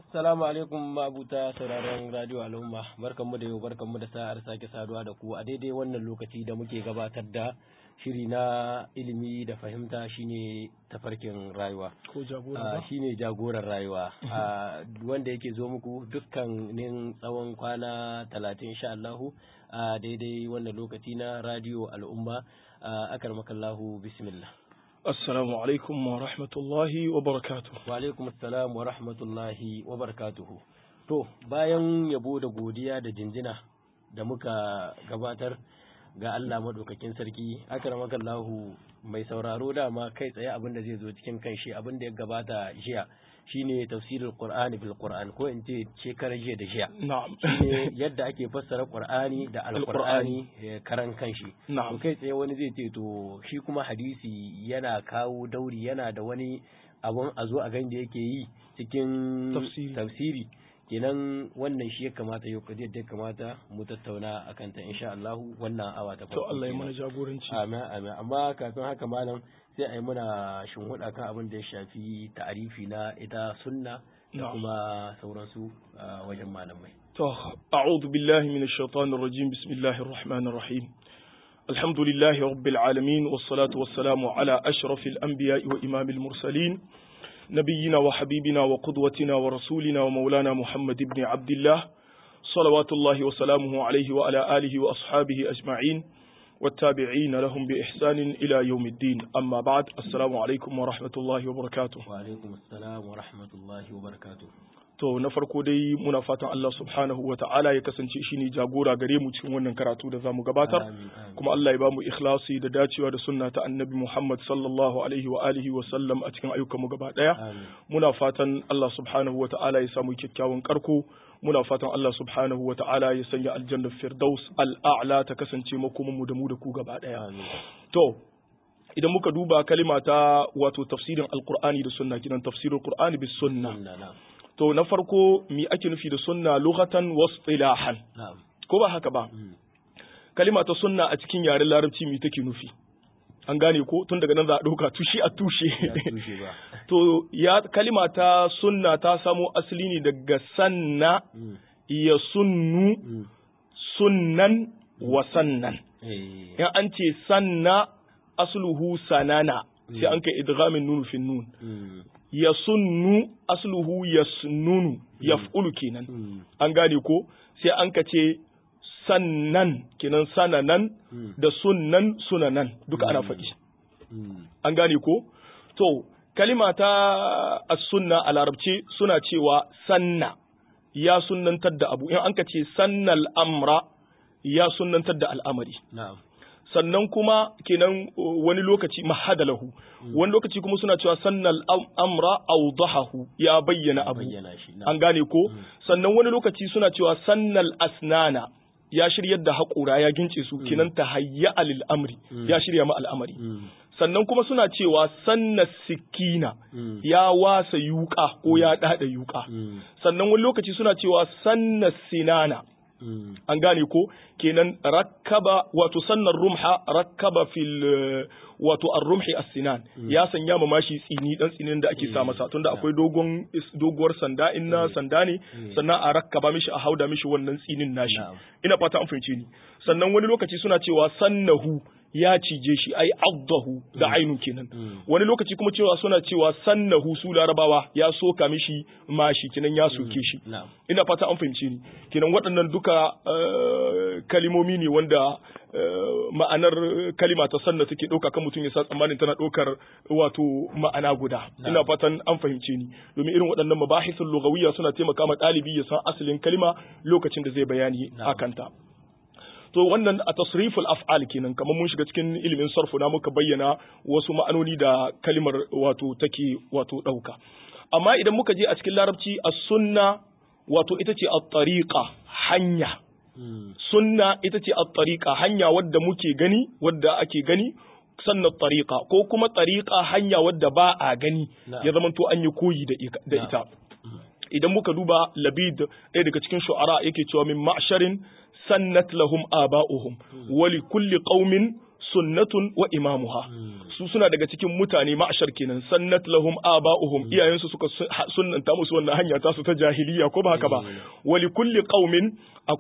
Salamu alaikum mabuta sauraron Radio Al'umma, barkanmu da yau barkanmu da sa'ar sake saduwa da ku a daidai wannan lokaci da muke gabatar da shiri na ilimi da fahimta shine tafarkin rayuwa. Ko jagora shine jagoran rayuwa. Wanda yake zo muku dukkanin tsawon kwana talatin insha Allahu a daidai wannan lokaci na Radio Al'umma. Akar makallahu bismillah. Assalamu alaikum wa rahmatullahi wa barakatuh. Wa alaikum assalam wa rahmatullahi wa barakatuhu. To, bayan yabo da godiya da jinjina da muka gabatar ga Allah maɗaukakin sarki, akramakallahu mai sauraro dama kai tsaye abin da zai zo cikin kan shi abin da ya gabata jiya shine tafsirin Qur'ani bil Qur'an ko in ce shekarar jiya da jiya. Na'am. Shine yadda ake fassara Qur'ani da Al-Qur'ani karan kanshi. Na'am. To kai tsaye wani zai ce to shi kuma hadisi yana kawo dauri yana da wani abun a zo a gani da yake yi cikin Tafsiri. tafsiri. kenan wannan shi ya kamata yau kadiyar da ya kamata mu tattauna a kanta insha Allah wannan awa ta To farko Allah ya kenan. mana jagoranci. Amin amin amma kafin haka malam sai a yi muna shinhuda kan abin da ya shafi ta'arifi na ita sunna da Na'am. kuma sauransu a wajen malamai. To, a'udhu billahi minash shaitanir rajim. Bismillahir rahmanir rahim. Alhamdulillahi rabbil alamin wassalatu wassalamu ala ashrafil anbiya'i wa imamil mursalin. نبينا وحبيبنا وقدوتنا ورسولنا ومولانا محمد بن عبد الله صلوات الله وسلامه عليه وعلى آله وأصحابه أجمعين والتابعين لهم بإحسان إلى يوم الدين أما بعد السلام عليكم ورحمة الله وبركاته Wa alaikum assalam wa rahmatullahi wa barakatuh. To na farko dai muna fatan Allah subhanahu wa ta'ala ya kasance shi ne jagora gare mu cikin wannan karatu da za mu gabatar. Amin amin. Kuma Allah ya ba mu ikhlasi da dacewa da sunna ta annabi Muhammad sallallahu alaihi wa alihi wa sallam a cikin ayyukanmu gaba ɗaya. Amin. muna fatan Allah subhanahu wa ta'ala ya samu kyakkyawan karko muna fatan Allah subhanahu wa ta'ala ya sanya aljannar firdaus al'a'la ta kasance makomin mu da mu da ku gaba daya Amin. to idan muka duba kalima ta wato tafsirin alqur'ani da sunna kinan tafsirul qur'ani bis sunna Sunna na'am. to na farko mi ake nufi da sunna lughatan wa istilahan Na'am. ko ba haka ba Mm. kalima ta sunna a cikin yaren larabci mi take nufi an gane ko tun daga nan za a ɗauka tushe a Ya tushe tushe ba. To, ya kalima ta sunna ta samo asali ne daga sanna Mm. ya sunnu Mm. sunnan wa sannan. Eh. In an ce sanna asluhu sanana, sai an kai idghamin nunu fin nun. Mm. Ya sunnu asluhu yasnunu, yaf'ulu kenan. Mm. An gane ko? Sai an ka ce sannan kenan sananan Mm. da sunnan sunanan duka ana faɗi. Mm. an gane ko to kalima ta as-sunna a larabce suna cewa sanna ya sunnantar da abu in an ka ce sannal amra ya sunnantar da al'amari Na'am. sannan kuma kenan uh, wani lokaci mahadalahu wani lokaci kuma suna cewa sannal am- amra awdahahu ya bayyana abu Bayyana shi. Na'am. an gane ko sannan wani lokaci suna cewa sannal asnana ya shiryar da haƙura ya gince su kenan tahayya lil amri ya shirya ma al'amari Mm. sannan kuma suna cewa sanna sikina Mm. ya wasa yuka ko ya dada yuka Mm. sannan wani lokaci suna cewa sanna sinana Mm. an gane ko kenan rakkaba wato sannan rumha rakkaba fil eh, wato ar-rumhi as-sinan ya sanya ma mashi tsini dan tsinin da ake sa masa tunda akwai dogon is- doguwar sanda in na sanda ne sannan a rakkaba mishi a hauda mishi wannan tsinin nashi Na'am. ina fata an fahimce ni sannan wani lokaci suna cewa sannahu ya cije shi ai addahu da ainun kenan Mm. wani lokaci kuma cewa suna cewa sannahu su larabawa ya soka mishi mashi kenan ya soke shi Na'am. ina fata an fahimce ni kenan waɗannan duka eh, kalimomi ne wanda eh, ma'anar kalima ta sanna take ɗauka kan mutum ya sa tsammanin tana ɗaukar wato ma'ana guda ina fatan an fahimce ni domin irin waɗannan mabahisul lugawiyya suna taimaka ma ɗalibi ya san asalin kalima lokacin da zai bayani Na'am. akanta to wannan a tasriful af'al kenan kamar mun shiga cikin ilimin sarfu na muka bayyana wasu ma'anoni da kalimar wato take wato ɗauka amma idan muka je a cikin larabci as-sunna wato ita ce at-tariqa hanya Mm. sunna ita ce at-tariqa hanya wadda muke gani wadda ake gani sannan tariqa ko kuma tariqa hanya wadda ba a gani Na'am. ya zamanto an yi koyi da ika- da ita idan muka duba labid ɗaya daga cikin shu'ara yake cewa min ma'sharin sannat lahum aba'uhum wa li kulli qaumin sunnatun wa imamuha su suna daga cikin mutane ma'ashar kenan sannat lahum aba'uhum iyayensu suka sunnanta musu wannan hanya ta su ta jahiliya ko ba haka ba wali kulli qaumin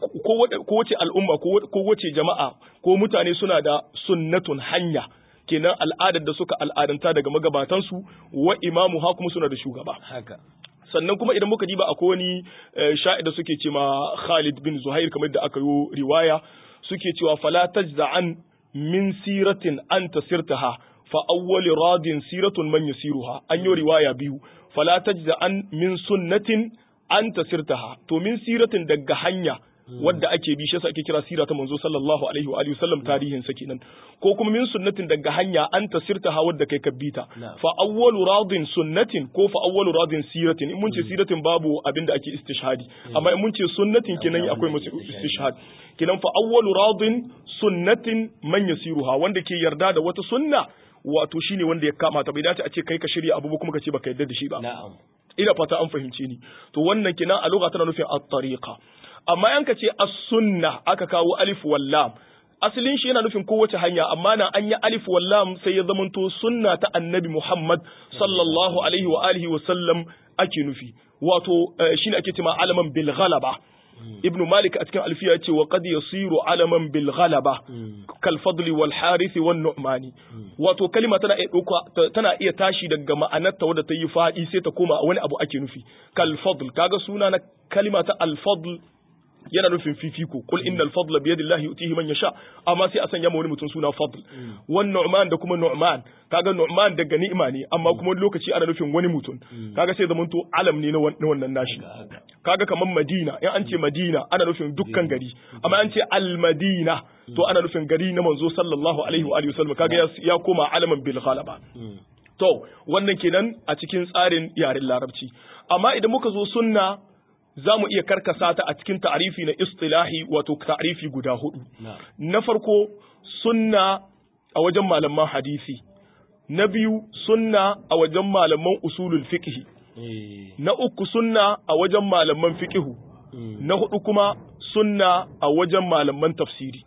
ko wace al'umma ko wace jama'a ko mutane suna da sunnatun hanya kenan al'adar da suka al'adanta daga magabatansu wa imamu ha kuma suna da shugaba haka sannan kuma idan muka diba akwai wani sha'id da suke ce ma Khalid bin Zuhair kamar da aka yi riwaya suke cewa fala tajza'an min siratin anta sirtaha fa awwal radin siratun man yasiruha an yi riwaya biyu fala tajza'an min sunnatin anta sirtaha to min siratin daga hanya wadda ake bi shi yasa ake kira sira ta manzo sallallahu alaihi wa alihi wasallam tarihin sa kenan ko kuma min sunnatin daga hanya an tasirta ha wadda kai kabbita fa awwalu radin sunnatin ko fa awwalu radin siratin in mun ce siratin babu abinda ake istishhadi amma in mun ce sunnatin kenan akwai masu istishhad kenan fa awwalu radin sunnatin man yasiruha wanda ke yarda da wata sunna wato shine wanda ya kama ta bai dace a ce kai ka shirya abu kuma ka ce baka yarda da shi ba na'am ina fata an fahimce ni to wannan kenan a lugha tana nufin at-tariqa amma yanka ce as-sunna aka kawo alif wallam asalin shi yana nufin kowace hanya amma nan an yi alif wallam sai ya zamanto sunna ta annabi Muhammad sallallahu alaihi wa alihi wa sallam ake nufi wato shine ake cewa alaman bil ghalaba ibnu malik a cikin alfiya ya ce wa qad yasiru alaman bil ghalaba kal fadli wal harith wan nu'mani wato kalima tana iya dauka tana iya tashi daga ma'anarta wadda ta yi fadi sai ta koma wani abu ake nufi kal fadl kaga suna na kalima ta al fadl yana nufin fifiko kul innal fadla bi yadillahi yutihi man yasha amma sai a sanya wani mutum suna fadl wan nu'man da kuma nu'man kaga nu'man daga ni'ima ne amma kuma wani lokaci ana nufin wani mutum kaga sai zaman to alam ne na wannan nashi kaga kaman madina in an ce madina ana nufin dukkan gari amma an ce al madina to ana nufin gari na manzo sallallahu alaihi wa alihi wasallam kaga ya koma alaman bil ghalaba to wannan kenan a cikin tsarin yaren larabci amma idan muka zo sunna za mu iya karkasa ta a cikin ta'arifi na istilahi wato ta'arifi guda hudu. Na farko sunna a wajen malaman hadisi, na biyu sunna a wajen malaman usulul fiqhi, na uku sunna a wajen malaman fiqhu, na hudu kuma sunna a wajen malaman tafsiri.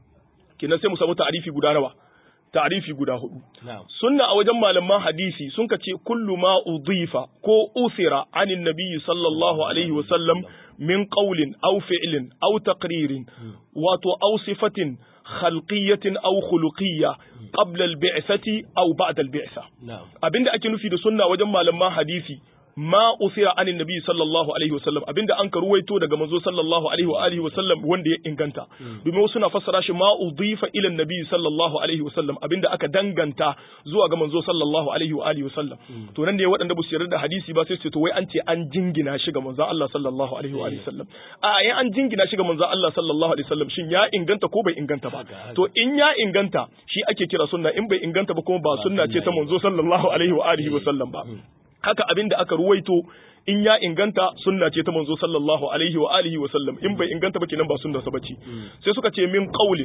Kenan sai mu samu ta'arifi guda nawa? ta'rifi guda hudu sunna a wajen malaman hadisi sun ka ce kullu ma udifa ko usira anin nabiyyi sallallahu alaihi wa sallam min qawlin aw fi'lin aw taqririn wato aw sifatin khalqiyatin aw khuluqiyya qabla al-bi'thati aw ba'da al-bi'tha abinda ake nufi da sunna wajen malaman hadisi ma usira anin nabi sallallahu alaihi wasallam abinda an karuwaito daga manzo sallallahu alaihi wa alihi wasallam wanda ya inganta domin wasu na fassara shi ma udifa ila nabi sallallahu alaihi wasallam abinda aka danganta zuwa ga manzo sallallahu alaihi wa alihi wasallam to nan ne waɗanda ba su yarda da hadisi ba sai su to wai an ce an jingina shi ga manzo Allah sallallahu alaihi wa alihi wasallam a yan an jingina shi ga manzo Allah sallallahu alaihi wasallam shin ya inganta ko bai inganta ba to in ya inganta shi ake kira sunna in bai inganta ba kuma ba sunna ce ta manzo sallallahu alaihi wa alihi wasallam ba haka abin da aka ruwaito in ya inganta sunna ce ta manzo sallallahu alaihi wa alihi wa sallam in bai inganta ba kenan ba sunna sa bace sai suka ce min qaulin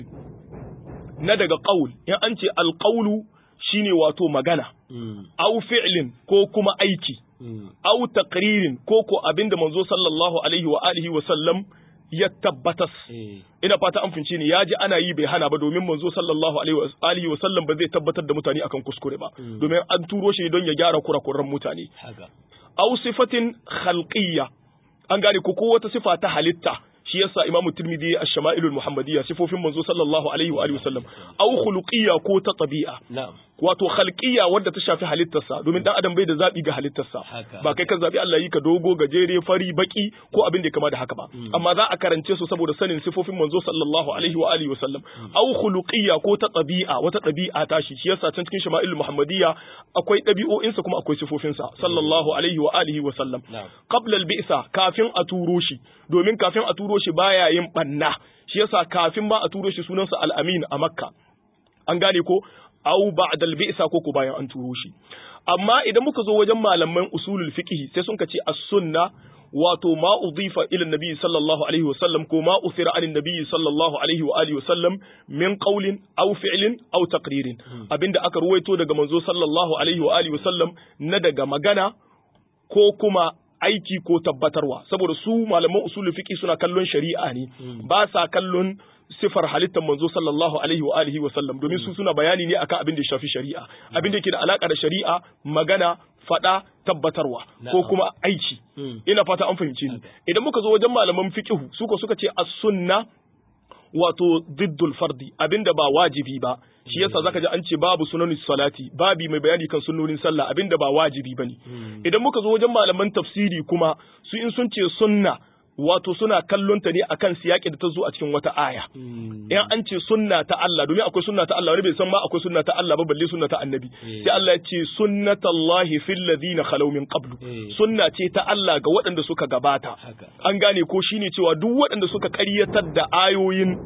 na daga qaul in an ce alqaulu shine wato magana au fi'lin ko kuma aiki au taqririn ko ko abinda manzo sallallahu alaihi wa alihi wa sallam ya tabbatas ina fata an fince ni ya ji ana yi bai hana ba domin manzo sallallahu alaihi wa sallam ba zai tabbatar da mutane akan kuskure ba domin an turo shi don ya gyara kurakuran mutane aw sifatin khalqiyya an gane ko ko wata sifa ta halitta shi yasa imamu tirmidhi ash-shama'ilul muhammadiyya sifofin manzo sallallahu alaihi wa alihi wasallam aw khuluqiyya ko ta tabi'a wato khalqiyya wadda ta shafi halittarsa domin dan adam bai da zabi ga halittarsa ba kai ka zabi Allah yi ka dogo gajere fari baki ko abin da ya kama da haka ba amma za a karance su saboda sanin sifofin manzo sallallahu alaihi wa alihi wasallam aw khuluqiyya ko ta tabi'a wata tabi'a ta shi shi yasa can cikin shama'ilul muhammadiyya akwai dabi'o'insa kuma akwai sifofinsa sallallahu alaihi wa alihi wasallam qabla al-bi'sa kafin a turo shi domin kafin a turo shi baya yin banna shi yasa kafin ba a turo shi sunansa al-amin a makka an gane ko au ba'da al-bi'sa ko ko bayan an turo shi amma idan muka zo wajen malaman usulul fiqh sai sun ce as-sunna wato ma udifa ila nabi sallallahu alaihi wasallam ko ma uthira anin nabi sallallahu alaihi wa alihi wasallam min qawlin aw fi'lin aw taqririn abinda aka ruwaito daga manzo sallallahu alaihi wa alihi wasallam na daga magana ko kuma aiki ko tabbatarwa saboda su malaman usulul fiqi suna kallon shari'a ne ba sa kallon sifar halittar manzo sallallahu alaihi wa alihi wa sallam domin su suna bayani ne akan abin da ya shafi shari'a abin da yake da alaka da shari'a magana fada tabbatarwa ko kuma aiki ina fata an fahimce ni idan muka zo wajen malaman fiqhu suka suka ce as-sunna wato diddul fardi abinda ba wajibi ba shi yasa zaka ji an ce babu sunanin salati babi mai bayani kan sunnonin sallah abinda ba wajibi bane idan muka zo wajen malaman tafsiri kuma su in sun ce sunna wato suna kallon ta ne akan siyaki da ta zo a cikin wata aya in an ce sunna ta Allah domin akwai sunna ta Allah wani bai san ma akwai sunna ta Allah ba balle sunna ta annabi sai Allah ya ce sunnatullahi fil ladina khalaw min qablu sunna ce ta Allah ga waɗanda suka gabata an gane ko shine cewa duk waɗanda suka ƙaryatar da ayoyin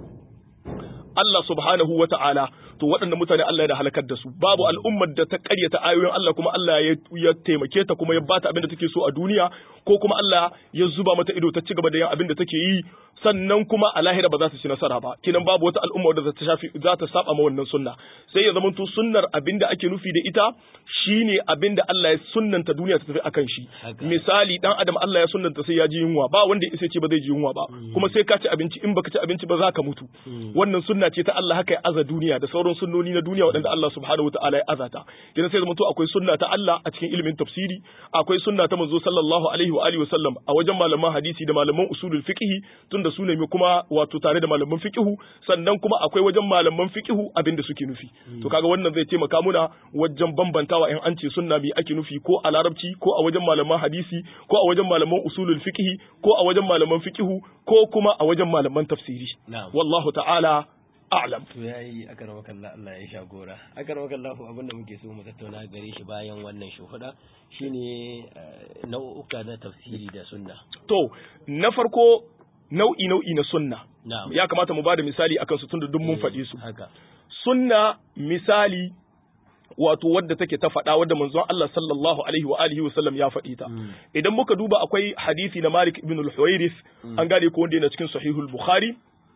Allah subhanahu wa ta'ala to waɗannan mutane Allah ya halakar da su babu al'ummar da ta ƙaryata ayoyin Allah kuma Allah ya taimake ta kuma ya bata abin da take so a duniya ko kuma Allah ya zuba mata ido ta ci gaba da yin abin da take yi sannan kuma a lahira ba za su ci nasara ba kinan babu wata al'umma da ta shafi za ta saba ma wannan sunna sai ya zamanto sunnar abin da ake nufi da ita shine abin da Allah ya sunnanta duniya ta tafi akan shi misali dan adam Allah ya sunnanta sai ya ji yunwa ba wanda ya ce ba zai ji yunwa ba kuma sai ka ci abinci in baka ci abinci ba za ka mutu wannan sunna ce ta Allah haka ya aza duniya da sauran sunnoni na duniya waɗanda Allah subhanahu wa ta'ala ya azata kina sai zamanto akwai sunna ta Allah a cikin ilimin tafsiri akwai sunna ta manzo sallallahu alaihi wa alihi wa sallam a wajen malaman hadisi da malaman usulul fiqh tunda su ne kuma wato tare da malaman fiqhu sannan kuma akwai wajen malaman fiqhu abinda suke nufi to kaga wannan zai taimaka muna wajen bambantawa in an ce sunna bi ake nufi ko a larabci ko a wajen malaman hadisi ko a wajen malaman usulul fiqh ko a wajen malaman fiqhu ko kuma a wajen malaman tafsiri wallahu ta'ala a'lam to yayi akaramaka Allah Allah ya sha gora akaramaka Allah abinda muke so mu tattauna gare shi bayan wannan shuhuda shine nau'uka na tafsiri da sunna to na farko nau'i nau'i na sunna ya kamata mu bada misali akan su tunda duk mun faɗi su sunna misali wato wadda take ta faɗa wadda manzon Allah sallallahu alaihi wa alihi wa sallam ya faɗi ta idan muka duba akwai hadisi na Malik ibn al-Huwairith an gane ko wanda yana cikin sahihul Bukhari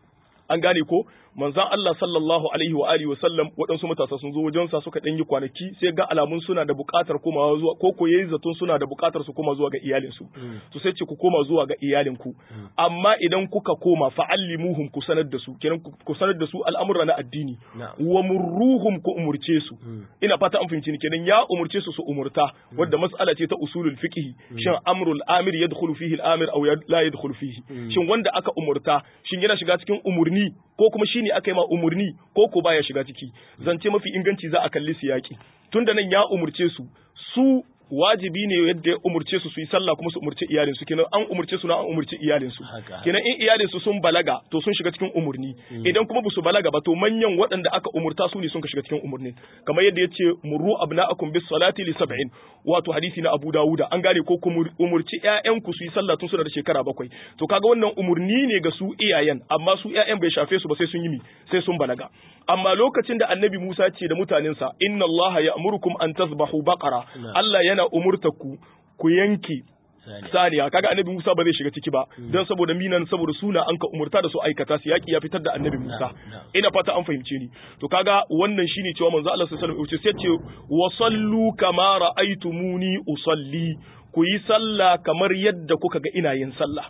an gane ko manzon Allah sallallahu alaihi wa alihi wa sallam waɗansu matasa sun zo wajen sa suka ɗan yi kwanaki sai ga alamun suna da buƙatar komawa zuwa ko ko yayi zaton suna da buƙatar su koma zuwa ga iyalin su to sai ce ku koma zuwa ga iyalin ku amma idan kuka koma fa'allimuhum ku sanar da su kenan ku sanar da su al'amura na addini wa murruhum ku umurce su ina fata an fahimci ni kenan ya umurce su su umurta wadda mas'ala ce ta usulul fiqh shin amrul amir yadkhulu fihi al-amir aw la yadkhulu fihi shin wanda aka umurta shin yana shiga cikin umurni ko kuma shine aka yi ma umurni ko ko baya shiga ciki zance mafi inganci za a kalli siyaki tunda nan ya umurce su su wajibi ne yadda ya umurce su su yi sallah kuma su umurce iyalin su kenan an umurce su na an umurce iyalin su kenan in iyalin su sun balaga to sun shiga cikin umurni idan kuma su balaga ba to manyan waɗanda aka umurta su ne sun shiga cikin umurni kamar yadda yace murru abna'akum bis salati li sab'in wato hadisi na Abu Dawuda an gane ko kuma umurci ƴaƴan ku su yi sallah tun suna da shekara bakwai to kaga wannan umurni ne ga su iyayen amma su ƴaƴan bai shafe su ba sai sun yi mi sai sun balaga amma lokacin da annabi Musa ce da mutanensa inna Allah ya'murukum an tasbahu baqara Allah yana umurta ku ku yanke saniya kaga annabi Musa ba zai shiga ciki ba don saboda minan saboda suna an ka umurta da su aikata su yaki ya fitar da annabi Musa ina fata an fahimce ni to kaga wannan shine cewa manzo Allah sallallahu alaihi wasallam sai ce wa sallu kama ra'aytumuni usalli ku yi sallah kamar yadda kuka ga ina yin sallah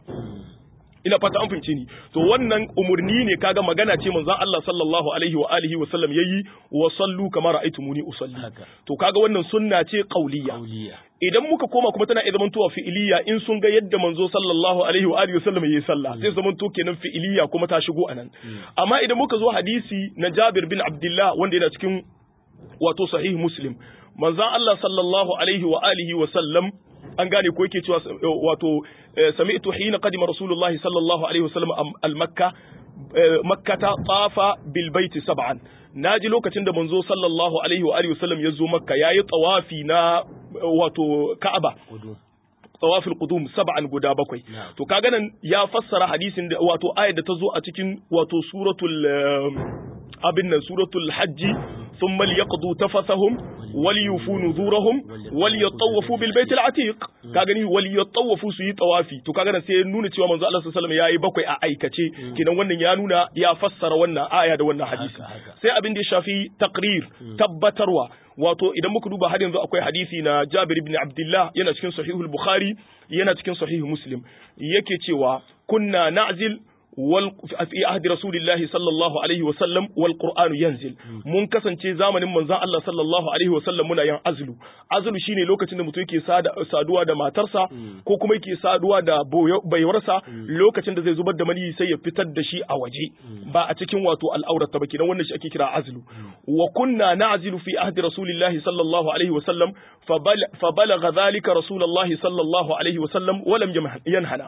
ina fata an fahimce ni to wannan umurni ne kaga magana ce manzon Allah sallallahu alaihi wa alihi wa sallam yayi wa sallu kama ra'aytumuni usalli to kaga wannan sunna ce qauliyya idan muka koma kuma tana iya zamantowa fi'iliya in sun ga yadda manzo sallallahu alaihi wa alihi wa sallam yayi sallah sai zamanto kenan fi'iliya kuma ta shigo anan amma idan muka zo hadisi na Jabir bin Abdullah wanda yana cikin wato sahih Muslim manzon Allah sallallahu alaihi wa alihi wa sallam an gane ko yake cewa wato sami'tu hina qadima rasulullahi sallallahu alaihi wasallam al-makka makkata tafa bil baiti sab'an naji lokacin da manzo sallallahu alaihi wa alihi wasallam ya zo makka yayi tawafi na wato ka'aba tawafil qudum sab'an guda bakwai to kaga nan ya fassara hadisin da wato ayat da ta zo a cikin wato suratul abin nan suratul hajji ثم ليقضوا تفثهم وليوفوا نذورهم وليطوفوا بالبيت العتيق kagani waliyatawafu su yi tawafi to kaga sai nuna cewa manzo Allah sallallahu alaihi wasallam yayi bakwai a aikace kidan wannan ya nuna ya fassara wannan aya da wannan hadisi sai abin da ya shafi taqrir tabbatarwa wato idan muka duba har yanzu akwai hadisi na Jabir ibn Abdullah yana cikin sahihul Bukhari yana cikin sahih Muslim yake cewa kunna na'zil wal fi ahdi rasulillahi sallallahu alaihi wa sallam wal qur'anu yanzil mun kasance zamanin manzon Allah sallallahu alaihi wa sallam muna yin azlu azlu shine lokacin da mutum yake saduwa da matarsa ko kuma yake saduwa da baiwarsa lokacin da zai zubar da mani sai ya fitar da shi a waje ba a cikin wato al'aurata ba kenan wannan shi ake kira azlu wa kunna na'zilu fi ahdi rasulillahi sallallahu alaihi wa sallam fa balagha dhalika rasulullahi sallallahu alaihi wa sallam wa lam yanhana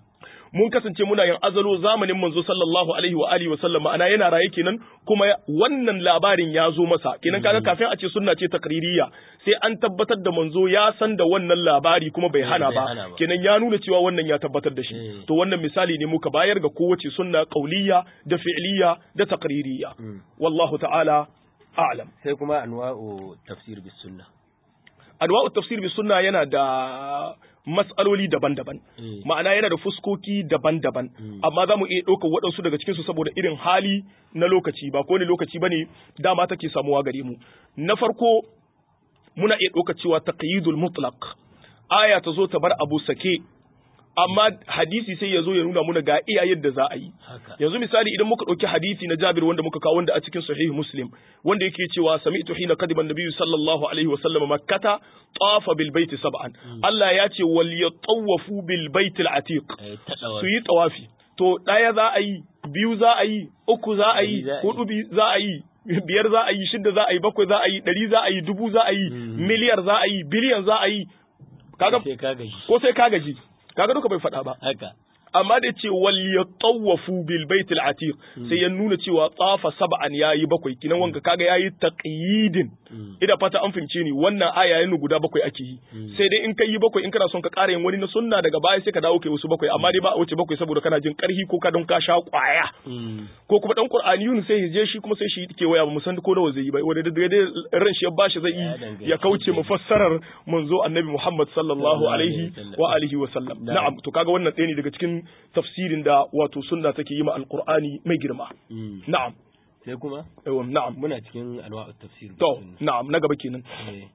mun kasance muna yin azalo zamanin manzo sallallahu alaihi wa alihi wa sallam ma'ana yana raye kenan kuma wannan labarin ya zo masa kenan kaga kafin a ce sunna ce takririya sai an tabbatar da manzo ya san da wannan labari kuma bai hana ba kenan ya nuna cewa wannan ya tabbatar da shi to wannan misali ne muka bayar ga kowace sunna qauliyya da fi'liya da takririya wallahu ta'ala a'lam sai kuma anwa'u tafsir bis sunna anwa'u tafsir bis sunna yana da mas'aloli daban-daban ma'ana yana da fuskoki daban-daban amma za mu iya ɗaukar waɗansu daga cikinsu saboda irin hali na lokaci ba ko ne lokaci ba ne dama take samuwa gare mu na farko muna iya ɗaukar cewa taqyidul mutlaq aya ta zo ta bar abu sake amma hadisi sai ya zo ya nuna muna ga iya yadda za a yi yanzu misali idan muka ɗauki hadisi na Jabir wanda muka kawo wanda a cikin sahih Muslim wanda yake cewa sami'tu hina kadiban nabiyyu sallallahu alaihi wa sallam makkata tawafa bil baiti sab'an Allah ya ce wal yatawafu bil baitil atiq su yi tawafi to ɗaya za a yi biyu za a yi uku za a yi hudu za a yi biyar za a yi shida za a yi bakwai za a yi ɗari za a yi dubu za a yi miliyar za a yi biliyan za a yi kaga ko sai ka gaji kaga duka bai faɗa ba haka amma da ce wal yatawafu bil baitil atiq sai ya nuna cewa tsafa sab'an yayi bakwai kinan wanka kaga yayi taqyidin ida fata an fahimce ni wannan aya yayin guda bakwai ake yi sai dai in kai yi bakwai in kana son ka ƙara yin wani na sunna daga baya sai ka dawo kai wasu bakwai amma dai ba a wuce bakwai saboda kana jin ƙarhi ko ka don ka sha ƙwaya ko kuma dan qur'aniyun sai ya je shi kuma sai shi ke waya ba mu san ko nawa zai yi ba wanda da dai ran shi ya bashi zai yi ya kauce mufassarar manzo annabi Muhammad sallallahu alaihi wa alihi wa sallam na'am to kaga wannan ɗaya ne daga cikin tafsirin da wato sunna take yi ma alqur'ani mai girma na'am sai kuma na'am muna cikin anwa'ut tafsir to na'am na gaba kenan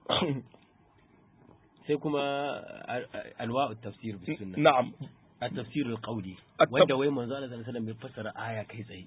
sai kuma anwa'ut tafsir bis sunna na'am at-tafsir al-qawli wanda wai manzo Allah sallallahu alaihi wasallam ya fassara aya kai tsaye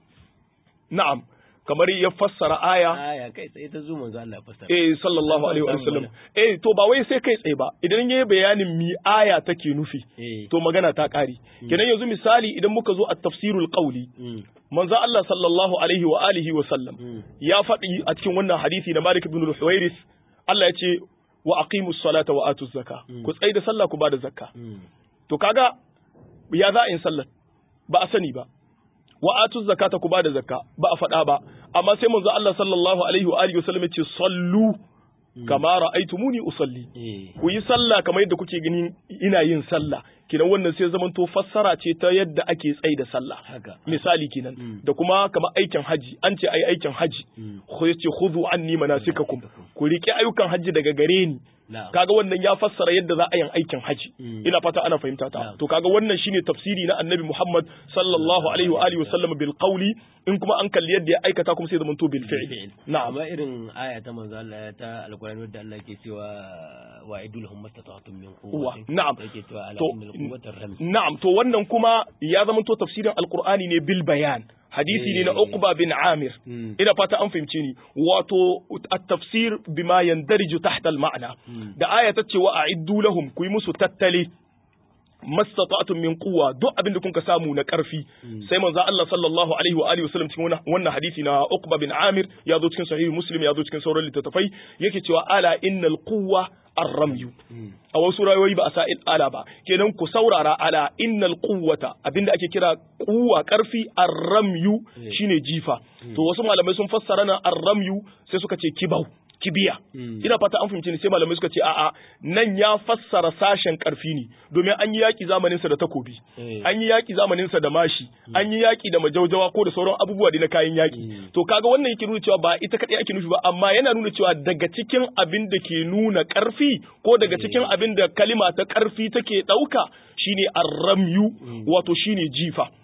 na'am kamar ya fassara aya aya kai tsaye ta zo manzo Allah ya fassara eh sallallahu alaihi wa sallam eh to ba wai sai kai tsaye ba idan yayi bayanin mi aya take nufi to magana ta kare kenan yanzu misali idan muka zo at-tafsirul qawli manzo Allah sallallahu alaihi wa alihi wa sallam ya faɗi a cikin wannan hadisi na Malik ibn al-Huwairis Allah ya ce wa aqimus salata wa atuz zakka ku tsaye da sallah ku ba da zakka to kaga ya za in sallar ba a sani ba wa atu zakata ku bada zakka ba a faɗa ba amma sai manzo Allah sallallahu alaihi wa alihi wasallam yace sallu kama ra'aytumuni usalli ku yi sallah kamar yadda kuke ganin ina yin sallah kinan wannan sai zaman to fassara ce ta yadda ake tsaye da sallah misali kinan da kuma kamar aikin haji an ce ai aikin haji ko yace khudhu anni manasikakum ku rike ayyukan haji daga gare ni kaga wannan ya fassara yadda za a yin aikin haji ina fata ana fahimta ta to kaga wannan shine tafsiri na annabi Muhammad sallallahu alaihi wa alihi wasallam bil qawli in kuma an kalli yadda ya aikata kuma sai zaman to bil fi'li na'am amma irin aya ta manzo Allah ta alqur'ani wadda Allah ke cewa wa idul hum mastata'tum min quwwatin na'am yake cewa ala innal quwwata ram na'am to wannan kuma ya zama to tafsirin alqur'ani ne bil bayan hadisi ne na Uqba bin Amir ina fata an fahimce ni wato at-tafsir bima yandariju tahta al-ma'na da aya ta ce wa a'iddu lahum ku yi musu tattali mastata'tum min quwwa duk abin da kuka samu na karfi sai manzo Allah sallallahu alaihi wa alihi wasallam cikin wannan hadisi na Uqba bin Amir ya zo cikin sahih Muslim ya zo cikin sauran littattafai yake cewa ala innal quwwa arramyu a wasu rayuwoyi ba a sa ala ba kenan ku saurara ala innal quwwata abinda ake kira kuwa karfi arramyu shine jifa to wasu malamai sun fassara na arramyu sai suka ce kibau kibiya ina fata an fahimci ne sai malamai suka ce a'a nan ya fassara sashen karfi ne domin an yi yaki zamanin sa da takobi an yi yaki zamanin sa da mashi an yi yaki da majaujawa ko da sauran abubuwa da na kayan yaki to kaga wannan yake nuna cewa ba ita kadai ake nufi ba amma yana nuna cewa daga cikin abin da ke nuna karfi ko daga cikin abin da kalima ta karfi take dauka shine arramyu wato shine jifa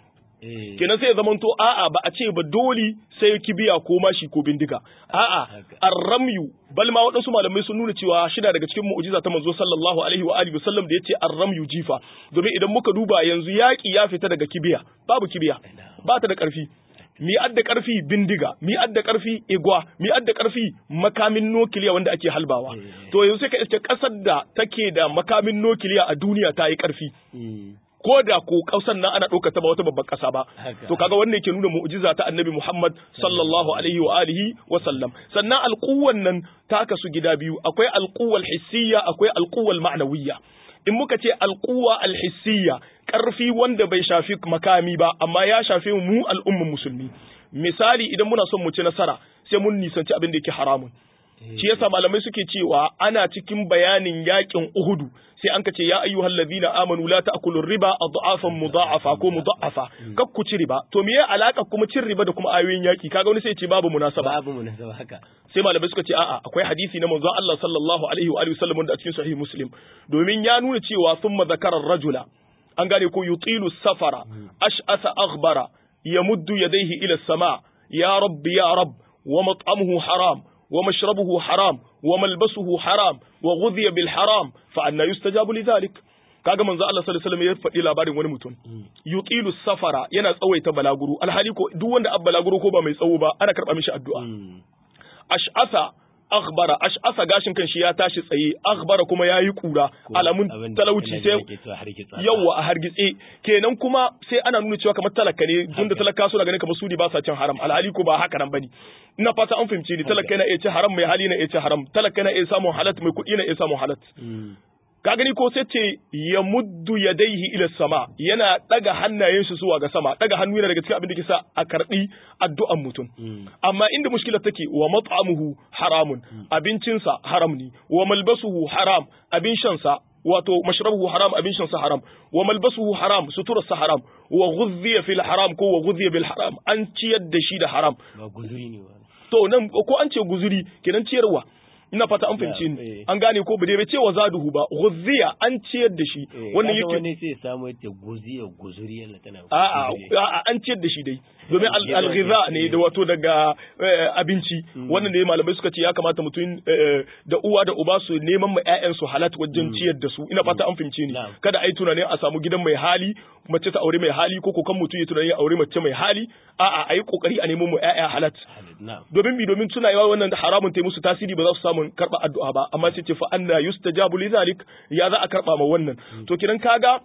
Eh. kenan sai ya zamanto a'a ba a ce ba dole sai kibiya ko mashi ko bindiga a'a Haka. arramyu bal ma waɗansu malamai sun nuna cewa shida daga cikin mu'jiza ta manzo sallallahu alaihi wa alihi wasallam da yace arramyu jifa domin idan muka duba yanzu yaki ya fita daga kibiya babu kibiya ba ta da ƙarfi mi adda ƙarfi bindiga mi adda ƙarfi igwa mi adda ƙarfi makamin nukiliya wanda ake halbawa Eh. to yanzu sai ka iske ƙasar da take da makamin nukiliya a duniya ta yi ƙarfi Mm. ko da ko kausan nan ana ɗaukar ta ba wata babbar ƙasa ba Haka. to kaga wannan yake nuna mu'jiza ta annabi Muhammad sallallahu alaihi wa alihi wa sallam sannan alquwan nan ta kasu gida biyu akwai alquwal hissiyya akwai alquwal ma'nawiyya in muka ce alquwa alhissiyya karfi wanda bai shafi makami ba amma ya shafi mu al'umman musulmi misali idan muna son mu ci nasara sai mun nisanci abin da yake haramun shi yasa malamai suke cewa ana cikin bayanin yakin Uhudu sai an kace ya ayyuhal ladina amanu la ta'kulu riba adhafan mudha'afa ko mudha'afa kak ku ci riba to meye alaka kuma cin riba da kuma ayoyin yaki kaga wani sai ya ce babu munasaba babu munasaba haka sai malamai suka ce a'a akwai hadisi na manzon Allah sallallahu alaihi wa alihi wasallam wanda a cikin sahih muslim domin ya nuna cewa thumma zakara rajula an gane ko yutilu safara ash'asa aghbara yamuddu yadayhi ila sama ya rabbi ya rabb wa mat'amuhu haram wa mashrabuhu haram wa malbasuhu haram wa ghudhiya bil haram fa anna yustajabu lidhalik kaga manzo Allah sallallahu alaihi wasallam ya faɗi labarin wani mutum yutilu safara yana tsawaita balaguro alhali ko duk wanda abba balaguro ko ba mai tsawo ba ana karba mishi addu'a Mm. ash'asa akhbara ash'asa gashin kan shi ya tashi tsaye akhbara kuma yayi kura Ko alamun abin da talauci ina sai da ake cewa hargitsa. yawa a hargitse kenan kuma sai ana nuna cewa kamar talaka ne tunda talaka suna ganin kamar su ne ba sa cin haram alhali ko ba haka nan bane ina fata an fahimce ni talaka yana iya cin haram mai hali na iya cin haram talaka yana iya samun halat mai kuɗi na iya samun halat Mm. ka gani ko sai ce ya muddu yadaihi ila sama yana daga hannayen shi zuwa ga sama daga hannu yana daga cikin abin da ke sa a karbi addu'an mutum Mm. amma inda mushkilar take wa mat'amuhu haramun abincinsa haram ne wa malbasuhu haram abin shansa wato mashrabuhu haram abin shansa haram wa malbasuhu haram suturarsa haram wa ghudhiya fil haram ko wa ghudhiya bil haram an ciyar da shi da haram ba guzuri ne ba to nan ko an ce guzuri kenan ciyarwa ina fata an fahimci Yeah, ni eh. an gane ko ba dai bai ce wa zaduhu ba ghudhiya an ciyar da shi Eh, wannan kaga yake wani sai ya samu yadda guzi ya guzuri yana tana A'a, guzuri. a'a, an ciyar da shi dai domin al- Yawa alghiza ke- ne da wato daga eh, abinci wannan ne malamai suka ce ya kamata mutum eh, da uwa da uba su neman ma ƴaƴan su halat wajen ciyar da su ina fata an fahimce ni Na'am. kada ai tunanin a samu gidan mai hali mace ta aure mai hali ko ko kan mutum ya tunanin ya aure mace mai hali a'a ayi kokari a nemo mu ƴaƴa halat Halid, na'am. domin bi domin suna yawa wannan haramun ta yi musu tasiri ba za su samu karba addu'a ba amma sai ce fa anna yustajabu li zalik ya za a karba ma wannan to kidan kaga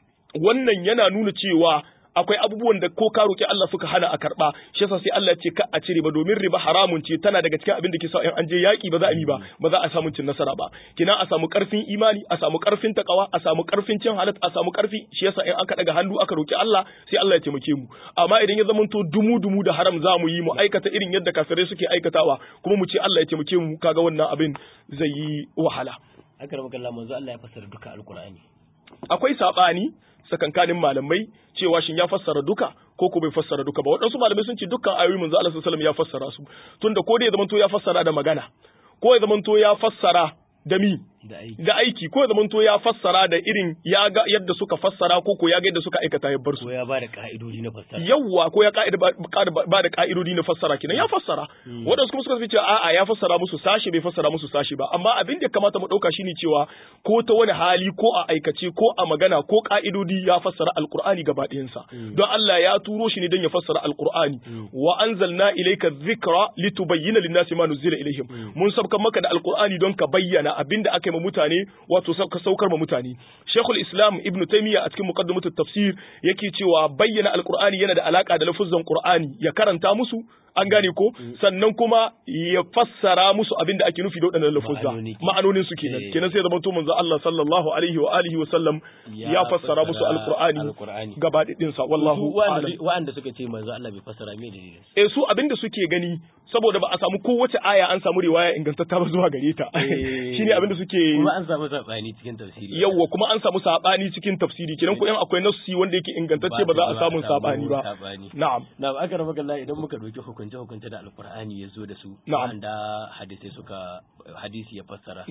wannan yana nuna cewa akwai abubuwan da ko ka roki Allah suka hana a karba shi yasa sai Allah ya ce ka a cire ba domin riba haramun ce tana daga cikin abin da ke sa in an je yaki ba za a yi ba ba za a samu cin nasara ba kina a samu karfin imani a samu karfin takawa a samu karfin cin halat a samu karfi shi yasa in aka daga hannu aka roki Allah sai Allah ya taimake mu amma idan ya zamanto dumu dumu da haram za mu yi mu aikata irin yadda kafirai suke aikatawa kuma mu ce Allah ya taimake mu kaga wannan abin zai yi wahala Aka rama kallon manzo Allah ya fassara duka alkur'ani. akwai sabani sakankanin malamai cewa shin ya fassara duka ko ko bai fassara duka ba waɗansu malamai sun ce dukkan ayoyi manzo Allah sallallahu alaihi wasallam ya fassara su tunda ko da ya zamanto ya fassara da magana ko ya zamanto ya fassara da mi Da aiki. da aiki ko ya zamanto ya fassara da irin ya ga yadda suka fassara ko ko ya ga yadda suka aikata ya bar su Ko ya ba da ka'idodi na fassara. yawwa ko ya ka'ida ba ba da ka'idodi na fassara kenan ya fassara waɗansu kuma suka ce a'a ya fassara musu sashi bai fassara musu sashi ba amma abin da ya kamata mu ɗauka shine cewa ko ta wani hali ko a aikace ko a magana ko ka'idodi ya fassara alqur'ani gaba ɗayansa don Allah ya turo shi ne don ya fassara alqur'ani wa anzalna ilayka dhikra litubayyana lin-nasi ma nuzila ilayhim mun sabkan maka da alqur'ani don ka bayyana abinda aka yi ma mutane wato ka saukar ma mutane Sheikhul Islam Ibn Taymiyyah a cikin muqaddimatut tafsir yake cewa bayyana alqur'ani yana da alaka da lafuzan qur'ani ya karanta musu an gane ko sannan kuma ya fassara musu abin da ake nufi da waɗannan lafuzza Ma'anoni ke- ma'anonin su kenan Eh. kenan sai zama to manzo Allah sallallahu alaihi wa alihi wa sallam ya fassara musu alqur'ani alqur'ani. gaba ɗin sa wallahu Su wa'anda a'lam wa'anda suka ce manzo Allah bai fassara me dalilin su. eh su abin da suke gani saboda ba a samu kowace aya an samu riwaya ingantatta ba zuwa gare ta Eh. shine abin da suke Kuma an samu sabani cikin tafsiri. yawwa kuma an samu sabani cikin tafsiri kenan ko in akwai nassi wanda yake ingantacce ba za a samu sabani ba Sabani. na'am Na aka rama kalla idan muka ɗauki hukunce hukunce da alkur'ani ya zo da su Na'am. wanda hadisai suka hadisi ya fassara na'am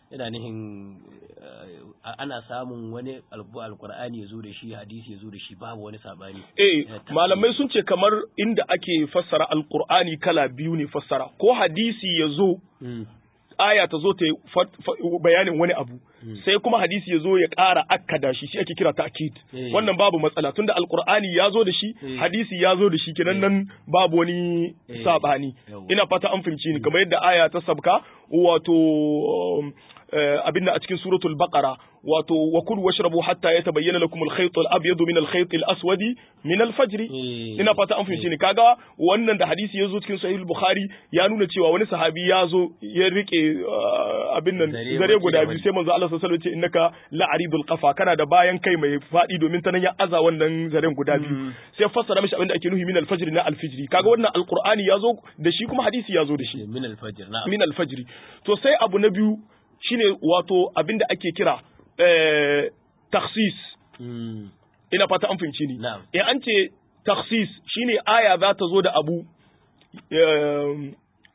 ina nihin eh, ana samun wani albu alqur'ani ya zo da shi hadisi ya zo da shi babu wani sabani Eh, Eh, ta- malamai sun ce kamar inda ake fassara alkur'ani kala biyu ne fassara ko hadisi ya zo Mm, aya ta zo ta yi fat- fa- bayanin wani abu Mm. sai kuma hadisi ya zo ya ƙara akkada shi shi ake kira ta'kid Eh. wannan babu matsala tunda alkur'ani ya zo da shi Eh. hadisi ya zo da shi kenan nan babu wani Eh. sabani Yawwa. ina fata an fahimci ni kamar yadda aya ta sabka wato um, eh, abinda a cikin suratul baqara wato wa kulu washrabu hatta yatabayyana lakum al-khayt al-abyad min al-khayt al-aswad min al-fajr Eh. ina fata an fahimci ni kaga wannan da hadisi ya zo cikin sahih al-bukhari ya nuna cewa wani sahabi ya zo ya rike uh, abin nan Zare zare baki guda da biyu baki. sai manzo Allah sallallahu alaihi wasallam ya ce innaka la'aridul qafa kana da bayan kai mai fadi domin ta nan ya aza wannan zaren guda biyu Mm. sai fassara mishi abin da ake nufi min al-fajr na al-fajr kaga wannan alqur'ani ya zo da shi kuma hadisi ya zo da shi min alfajr na'am min al-fajr to sai abu na biyu shine wato abin da ake kira eh, takhsis Mm, ina fata an fahimci ni Na'am. in an ce takhsis shine aya za ta zo da abu eh,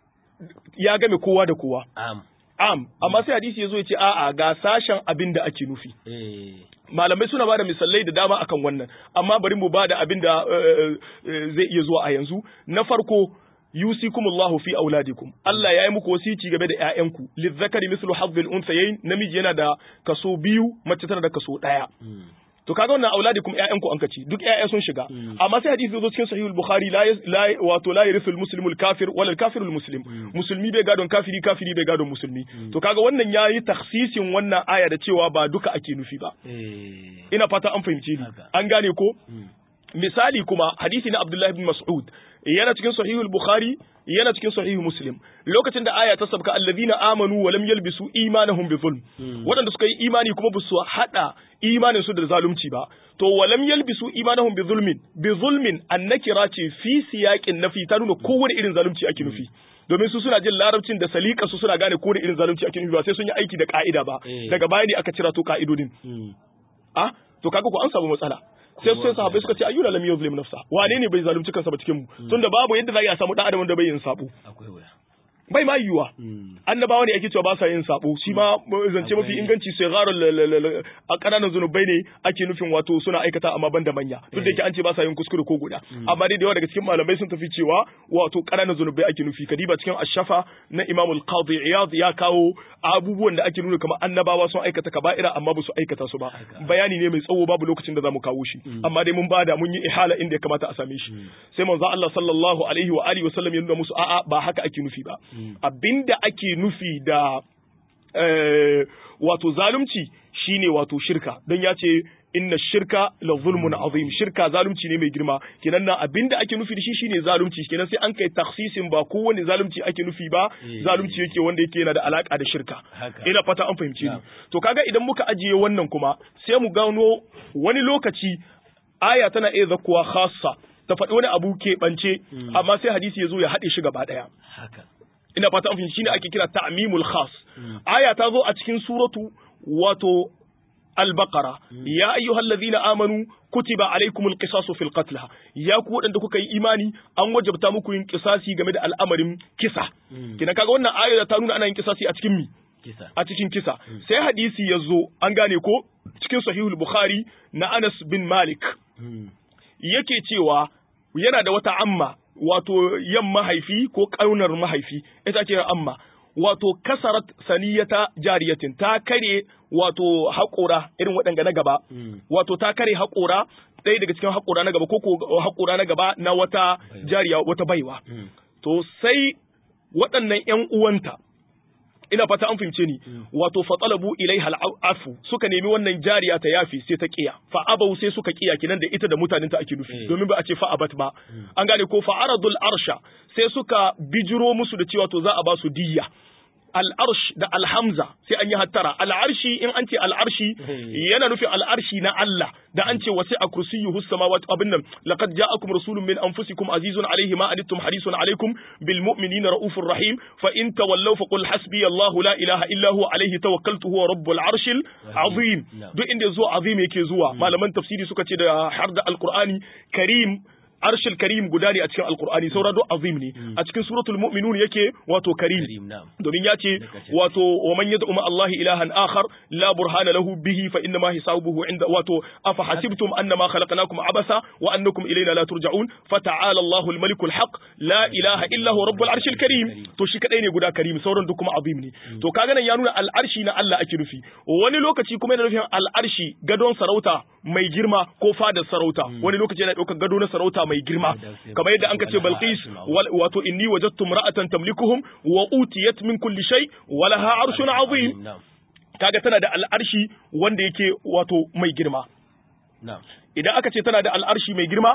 ya game kowa da kowa am am amma sai hadisi ya zo ya ce a'a ga sashen abin da ake nufi eh malamai suna bada misalai da dama akan wannan amma bari mu bada abin da eh, eh, zai iya zuwa a yanzu na farko yusikumullahu fi auladikum Allah ya yi muku wasici game da ƴaƴanku lizzakari mislu hazzil unsayayn namiji yana da kaso biyu mace tana da kaso ɗaya mm, to kaga wannan auladikum ƴaƴanku an kaci duk ƴaƴa sun shiga Mm. amma sai hadisi zo cikin sahihul bukhari la yas- la wato la yarithul muslimul kafir wala kafirul muslim musulmi bai gadon kafiri kafiri bai gadon musulmi to kaga wannan yayi takhsisin wannan aya da cewa ba duka ake nufi ba eh ina fata an fahimce ni Haka. an gane ko mm, misali kuma hadisi na Abdullahi bin Mas'ud yana cikin sahihul Bukhari yana cikin sahihul Muslim lokacin da aya ta sabka allazina amanu wa lam yalbisu imanahum bi zulm Mm. waɗanda suka yi imani kuma ba su hada imanin su da zalunci ba to wa lam yalbisu imanahum bi zulmin bi zulmin annakira ce fi siyaqin nafi ta nuna kowane irin zalunci ake nufi domin su suna jin larabcin da salika su suna gane kowane irin zalunci ake nufi ba sai sun yi aiki da ka'ida ba Eh. daga baya ne aka cira to ka'idodin mm, ah to kaga ko an samu matsala sai sai sahabbai suka ce ayyuna lam yuzlim nafsa wane ne bai zalunci kansa ba cikin mu tunda babu yadda za a samu dan adam wanda bai yin sabo akwai wuya bai ma yiwuwa mm, annabawa ne ake cewa ba sa yin sabo shi ma zance mafi Akwai- inganci sai gharar a kananan zunubai ne ake nufin wato suna aikata amma ban da manya duk da yake an ce ba sa yin kuskure ko guda amma dai da yawa daga cikin malamai sun tafi cewa wato kananan zunubai ake nufi kadiba cikin ashafa na imam al-qadi iyad ya kawo abubuwan da ake nuna kamar annabawa sun aikata kaba'ira amma ba su aikata su ba Haka. bayani ne mai tsawo babu lokacin da zamu kawo shi amma dai mun bada mun yi ihala inda ya kamata a same shi sai manzo Allah sallallahu alaihi wa alihi wa sallam ya nuna musu a'a ba haka ake nufi ba abinda ake nufi da eh, wato zalunci shine wato shirka don ya ce inna shirka la zulmun azim shirka zalunci ne mai girma kenan nan abinda ake nufi da shi shine zalunci kenan sai an kai taksisin ba kowane zalunci ake nufi ba Eh. zalunci yake wanda yake yana da alaka da shirka Haka. ina fata an fahimci ni Na'am. to kaga idan muka ajiye wannan kuma sai mu gano wani lokaci aya tana iya zakuwa khassa ta faɗi wani abu keɓance amma sai hadisi ya zo ya haɗe shi gaba ɗaya haka ina fata an fahimci shine ake kira ta'mimul khas aya ta zo a cikin suratu wato al-baqara ya ayyuhallazina amanu kutiba alaykumul qisasu fil qatl ya ku wadanda kuka yi imani an wajabta muku yin kisasi game da al'amarin kisa kina kaga wannan aya ta nuna ana yin kisasi a cikin mi kisa a cikin kisa sai hadisi ya zo an gane ko cikin sahihul bukhari na Anas bin Malik Mm, yake cewa yana da wata amma wato yan mahaifi ko ƙaunar mahaifi ita ce amma wato kasarat saniyata jariyatin ta kare wato haƙora irin waɗanga na gaba mm, wato ta kare haƙora ɗaya daga cikin haƙora na gaba ko ko haƙora na gaba na wata jariya wata baiwa mm, to sai waɗannan ƴan uwanta ina fata an fahimce ni wato fatalabu ilaiha al'afu suka nemi wannan jariya ta yafi sai ta kiya fa abau sai suka kiya kinan da ita da mutanen ta ake nufi Eh. domin ba a ce fa abat ba an gane ko fa aradul arsha sai suka bijiro musu da cewa to za a ba su diyya al'arsh da alhamza sai an yi hattara al'arshi in an ce al'arshi yana nufin al'arshi na Allah da an ce wasi a kursiyuhu samawati abin nan laqad ja'akum rasulun min anfusikum azizun alayhi ma anittum harisun alaykum bil mu'minina raufur rahim fa in tawallaw faqul hasbi Allahu la ilaha illa huwa alayhi tawakkaltu huwa rabbul arshil azim Na'am. duk inda zuwa azim yake zuwa malaman tafsiri suka ce da har da alqur'ani karim arshil karim guda ne a cikin alqur'ani saura duk azim ne a cikin suratul mu'minun yake wato karim karim na'am domin ya ce wato wa man yad'u ma Allah ilahan akhar la burhana lahu bihi fa inna ma hisabuhu inda wato afa hasibtum annama khalaqnakum abasa wa annakum ilayna la turja'un fa ta'ala Allahu al-malik al-haq la ilaha illa huwa rabbul arshil karim to shi kadai ne guda karim sauran duk kuma azim ne to kaga nan ya nuna al-arshi na Allah ake nufi wani lokaci kuma yana nufin al-arshi gadon sarauta mai girma ko fadar sarauta wani lokaci yana daukar gado na sarauta mai girma kamar yadda an ka ce Balqis wato inni wajadtu imra'atan tamlikuhum wa utiyat min kulli shay wa laha arshun azim na'am kaga tana da al'arshi wanda yake wato mai girma na'am idan aka ce tana da al'arshi mai girma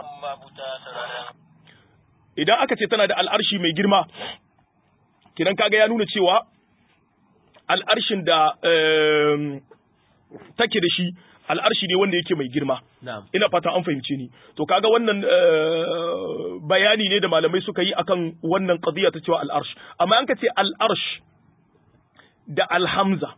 idan aka ce tana da al'arshi mai girma kidan kaga ya nuna cewa al'arshin da em, take da shi al'arshi ne wanda yake mai girma na'am ina fata an fahimce ni to kaga wannan eh, bayani ne da malamai suka yi akan wannan qadiya ta cewa al'arsh amma an ka ce al'arsh da alhamza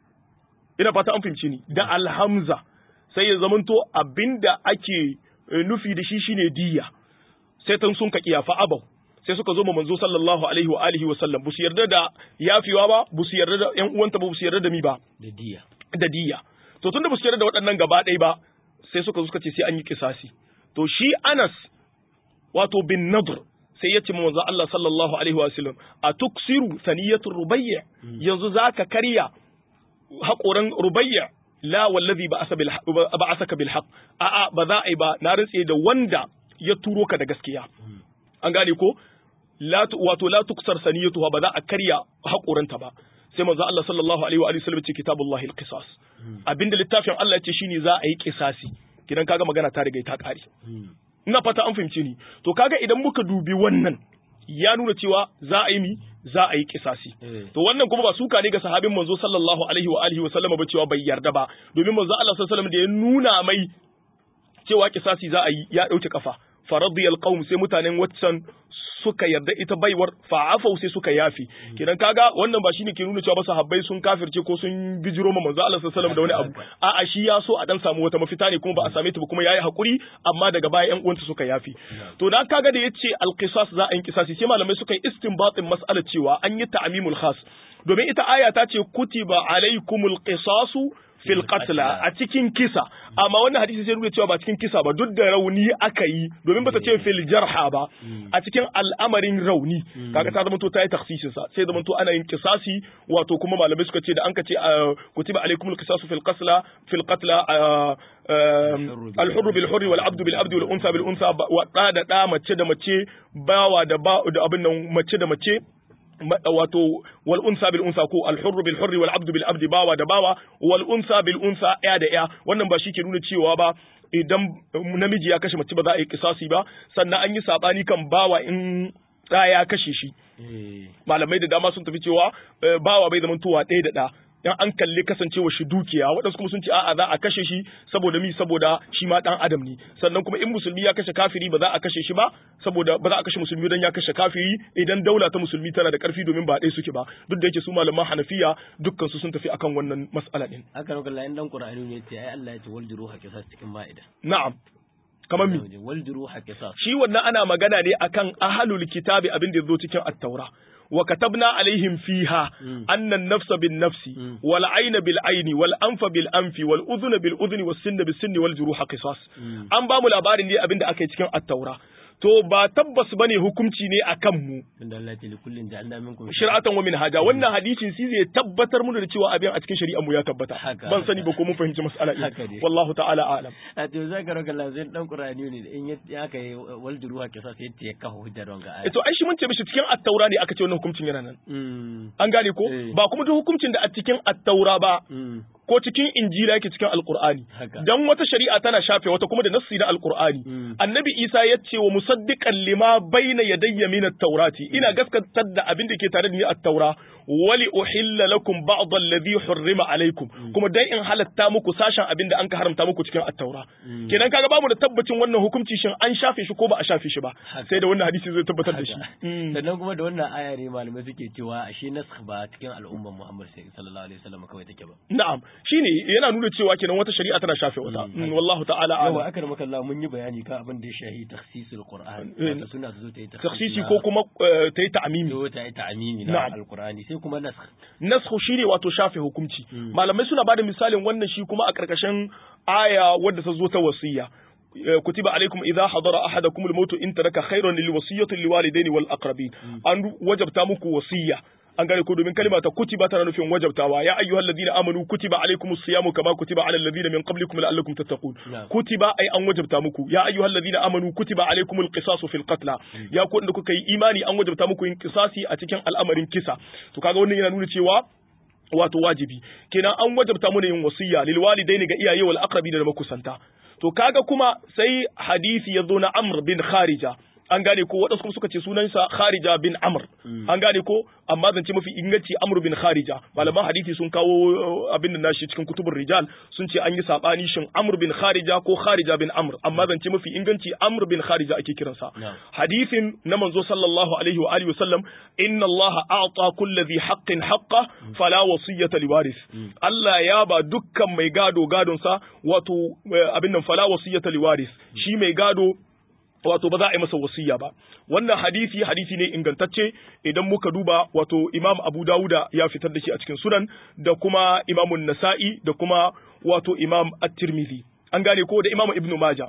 ina fata an fahimce ni da alhamza sai ya zamanto abinda ake eh, nufi da shi shine diya sai tan sun ka kiya fa abau sai suka zo ma manzo sallallahu alaihi wa alihi wa sallam busu yarda da yafiwa ba busu yarda da yan uwanta ba busu yarda da mi ba da diya da diya to tunda ba su yarda da waɗannan gaba ɗaya ba sai suka zo suka ce sai an yi kisasi to shi Anas wato bin Nadr sai ya ce ma manzo Allah sallallahu alaihi wa sallam a tuksiru saniyatu rubayya yanzu zaka karya haƙoran rubayya la wallazi ba asa bil ba asaka bil haqq a a ba za a yi ba na rantse da wanda ya turo ka da gaskiya an gane ko la tu- wato la tuksar saniyatuha ba za a karya haƙoranta ba sai manzo Allah sallallahu alaihi wa alihi wasallam ce kitabullahi al-qisas abinda littafin Allah ya ce shine za a yi kisasi kidan kaga magana ta riga ta kare ina fata an fahimce ni to kaga idan muka dubi wannan ya nuna cewa za a yi mi za a yi kisasi Eh. to wannan kuma ba suka ne ga sahabin manzo sallallahu alaihi wa alihi wasallam ba cewa bai yarda ba domin manzo Allah sallallahu alaihi wasallam da ya nuna mai cewa kisasi za a yi ya dauke kafa faradiyal qaum sai mutanen waccan suka yarda ita baiwar fa'afau sai suka yafi kidan kaga wannan ba shine ke nuna cewa ba sahabbai sun kafirce ko sun bijiro ma manzo Allah sallallahu alaihi wasallam da wani abu a'a shi ya so a dan samu wata mafita ne kuma ba a same ta ba kuma yayi hakuri amma daga baya yan uwansa suka yafi to dan kaga da yace al-qisas za a yi kisasi sai malamai suka yi istinbatin mas'alar cewa an yi ta'mimul khas domin ita aya ta ce kutiba alaikumul qisasu fil qatla a cikin kisa amma wannan hadisi sai nuna cewa ba cikin kisa ba duk da rauni aka yi domin bata ce fil jarha ba a cikin al'amarin rauni kaga ta zama to ta yi takhsisin sa sai zama to ana yin kisasi wato kuma malamai suka ce da an ka ce ah, kutiba alaikumul qisasu fil qatla fil qatla ah, ah, al-hurr bil hurr wal abdu bil abdi wal unsa bil unsa ba- wa da da da mace da mace bawa da ba da abin nan mace da mace ma- wato wal unsa bil unsa ko al hurr bil hurr wal abdu bil abdi bawa da bawa wal unsa bil unsa ya da ya wannan ba shi ke nuna cewa ba idan namiji ya kashe mace ba za a yi kisasi ba sannan an yi sabani kan bawa in da ya kashe shi eh malamai da dama sun tafi cewa eh, bawa bai zama tuwa ɗaya da ɗa in an kalli kasancewa shi dukiya waɗansu kuma sun ce a'a za a kashe shi saboda mi saboda shi ma ɗan adam ne sannan kuma in musulmi ya kashe kafiri ba za a kashe shi ba saboda ba za a kashe musulmi don ya kashe kafiri idan daula ta musulmi tana da ƙarfi domin ba ɗaya suke ba duk da yake su malaman hanafiya dukkan su sun tafi akan wannan mas'ala din aka roƙa Allah in dan Qur'ani ne ce ai Allah ya ce wal juruha qisas cikin ma'ida na'am kamar mi wal juruha qisas shi wannan ana magana ne akan ahlul kitabi abin da yazo cikin at-taura wa katabna alaihim fiha anna an-nafsa bin-nafsi wal ayna bil-ayni wal anfa bil-anfi wal udhuna bil-udhuni was sinna bis-sinni wal juruha qisas an ba mu labarin ne abin da aka yi cikin at-taura to ba tabbas bane hukunci ne akan mu inda Allah ya ce likullin ja'alna minkum shir'atan wa minhaja wannan hadisin shi zai tabbatar mu da cewa abin a cikin shari'ar mu ya tabbata Haka, ban sani ba ko mun fahimci mas'ala Haka din ne. wallahu ta'ala a'lam a to zaka roƙa Allah zai dan Qur'ani ne in ya- ya kai wal juruha qisas yace ya kafa hujjar wanga aya Eh, to ai shi mun ce mishi cikin at-taura ne aka ce wannan hukuncin yana nan mm an gane ko Eh. ba kuma duk hukuncin da a cikin at-taura ba mm ko cikin injila yake cikin alqur'ani Haka. dan wata shari'a tana shafe wata kuma da nassi na alqur'ani Mm. annabi isa ya ce wa musaddiqan lima baina yadayya min at-taurati ina gaskatar da abin da ke tare da ni at-taura wali uhilla lakum ba'd alladhi hurrima alaykum kuma dan in halatta muku sashen abin da an ka haramta muku cikin at-taura Mm. kenan kaga bamu da tabbacin wannan hukunci shin an shafe shi ko ba a shafe shi ba Haka. sai da wannan hadisi zai tabbatar da shi Haka. Mm. sannan kuma da wannan aya ne malamai suke cewa ashe nasakh ba cikin al'ummar Muhammad sallallahu alaihi wasallam kawai take ba Na'am, shine yana nuna cewa kenan wata shari'a tana shafe wata Mm. wallahu ta'ala a'lam yawa akar maka Allah mun yi bayani kan abin da ya shahi takhsisul qur'an Eh, wato suna zo ta yi taksisi na- ko kuma eh, ta yi ta'amimi zo ta yi ta'amimi na Na'am. alqur'ani sai kuma nasakh nasku shine wato shafe hukunci Mm. malamai suna bada misalin wannan shi kuma a karkashin aya wadda ta zo ta wasiya Eh, kutiba alaikum idza hadara ahadakum al-maut in taraka khayran lil wasiyati lil walidayni wal aqrabin an wajabta muku wasiya an gane ko domin kalma ta kutiba tana nufin wajabtawa ya ayyuhal ladina amanu kutiba alaikumus siyamu kama kutiba alal ladina min qablikum la'allakum tattaqun Na'am. kutiba ai an wajabta muku ya ayyuhal ladina amanu kutiba alaikumul qisasu fil qatla ya ku da kuka yi imani an wajabta muku yin qisasi a cikin al'amarin kisa to kaga wannan yana nuna cewa wato wajibi kenan an wajabta mana yin wasiya lil walidaini ga iyaye wal aqrabina da makusanta to kaga kuma sai hadisi ya zo na Amr bin Kharija an gane ko waɗansu kuma suka ce sunansa Kharija bin Amr an gane ko amma zance mafi inganci Amr bin Kharija malaman hadisi sun kawo uh, abin da nashi cikin kutubur rijal sun ce an yi sabani shin Amr bin Kharija ko Kharija bin Amr amma zance mafi inganci Amr bin Kharija ake kiransa Na'am. hadisin na manzo sallallahu alaihi wa alihi wasallam inna Allah a'ta kulli dhi haqqin haqqa fala wasiyata liwaris Allah ya ba dukkan mai gado gadon sa wato eh, abin nan fala wasiyata liwaris shi mai gado wato ba za a yi masa wasiya ba wannan hadisi hadisi ne ingantacce idan muka duba wato Imam Abu Dawuda ya fitar da shi a cikin sunan da kuma Imam Nasa'i da kuma wato Imam At-Tirmidhi an gane ko da Imam Ibn Majah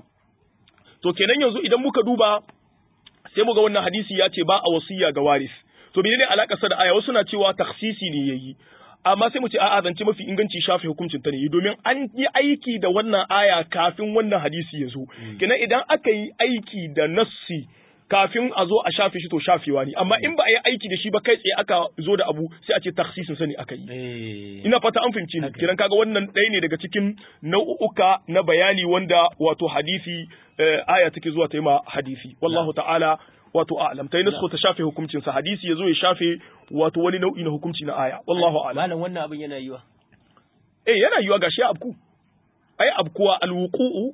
to kenan yanzu idan muka duba sai muga wannan hadisi ya ce ba a wasiya ga waris to menene alakar sa da aya wasu na cewa takhsisi ne yayi amma sai mu ce a'a zance mafi inganci shafe hukuncin ta ne domin an yi aiki da wannan aya kafin wannan hadisi ya zo kenan idan aka yi aiki da nassi kafin a zo a shafe shi to shafewa ne amma in ba a yi aiki da shi ba kai tsaye aka zo da abu sai a ce takhsisin sa ne aka yi eh ina fata an fahimci ni Haka. kiran kaga wannan ɗaya ne daga cikin nau'uka na bayani wanda wato hadisi eh, aya take zuwa ta yi ma hadisi wallahu ta'ala wato a'lam ta yi nasko ta shafe hukuncin sa hadisi yazo ya shafe wato wani nau'i na hukunci na aya wallahu a'lam malam wannan abin yana yiwa eh yana yiwa gashi ya abku ai abkuwa alwuqu'u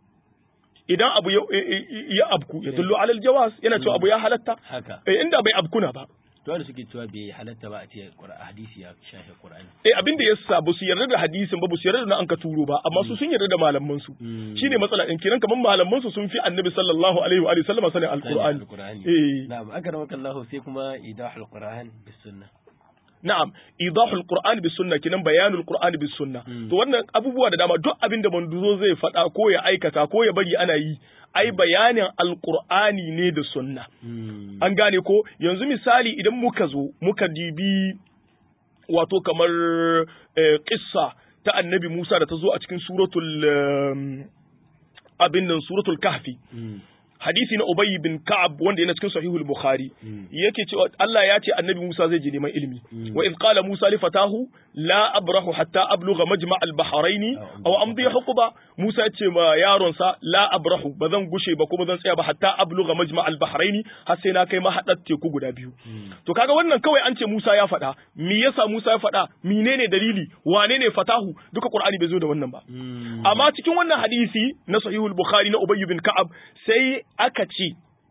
idan abu ya, ya abku ya dullu alal jawaz yana cewa abu ya halatta haka eh inda bai abkuna ba to wanda suke cewa bai halatta ba a ce Qur'an hadisi ya shafe Qur'ani eh abin da yasa ba su yarda da hadisin ba ba su yarda da na an ka turo ba amma su sun yarda da malaman su Mm. shine matsala din kiran kaman malaman su sun fi annabi sallallahu alaihi wa alihi sallama sanin alqur'ani Al-Qur'ani eh na'am akramaka Allah sai kuma idahul Qur'an bis sunnah na'am idahul qur'ani bis sunna kinan bayanul qur'ani bis sunna Mm. to wannan abubuwa da dama duk abin da manduzo zai faɗa ko ya aikata ko ya bari ana yi ai bayanin alqur'ani ne da sunna Mm. an gane ko yanzu misali idan muka zo muka dibi wato kamar eh, kissa ta annabi Musa da ta zo a cikin suratul em, abin nan suratul kahfi Mm. hadisi na Ubay bin Ka'ab wanda yana cikin sahihul Bukhari Mm. yake cewa Allah ya ce annabi Musa zai je neman ilimi Mm. wa idh qala Musa li fatahu la abrahu hatta ablugha majma' al-bahrayn Aw aw amdi huquba Musa ya ce ma yaron sa la abrahu bazan gushe ba kuma zan tsaya ba hatta ablugha majma' al-bahrayn har sai na kai mahadar teku guda biyu Mm. to kaga wannan kawai an ce Musa ya faɗa me yasa Musa ya faɗa menene dalili wane ne fatahu duka Qur'ani bai zo da wannan ba Mm. amma cikin wannan hadisi na sahihul bukhari na ubay bin ka'ab sai aka ce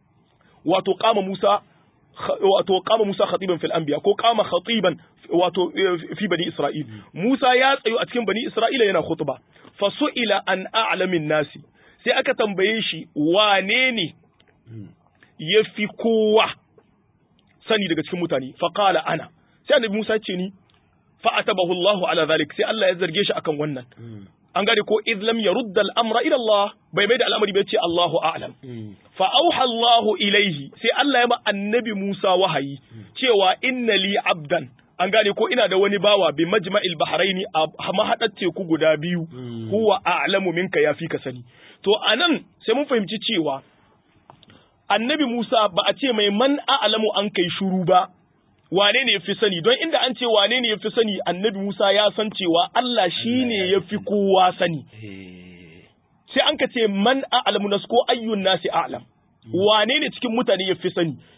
wato qama musa kh- wato qama musa khatiban fil anbiya ko qama khatiban wato eh, fi bani isra'il musa ya tsayo a cikin bani isra'ila yana khutba fa su'ila an a'lamin nasi sai aka tambaye shi wane ne Mm. yafi kowa sani daga cikin mutane fa qala ana sai annabi musa ya ce ni fa atabahu Allahu ala zalik sai Allah ya zarge shi akan wannan Mm. an gane ko idh lam yarudda al-amra ila Allah bai mai da al'amari bai ce Allahu a'lam Mm. fa auha Allahu ilaihi sai Allah ya ma annabi Musa wahayi cewa inna li abdan an gane ko ina da wani bawa bi majma'il bahraini a mahadar teku guda biyu Mm. huwa a'lamu minka yafi ka sani to anan sai mun fahimci cewa annabi Musa ba a ce mai man a'lamu an kai shuru ba wane ne yafi sani don inda an ce wane ne yafi sani annabi Musa ya san cewa Allah shine yafi kowa sani Eh. sai an ka ce man a'lamu nas ko ayyun nasi a'lam wane ne cikin mutane ya fi sani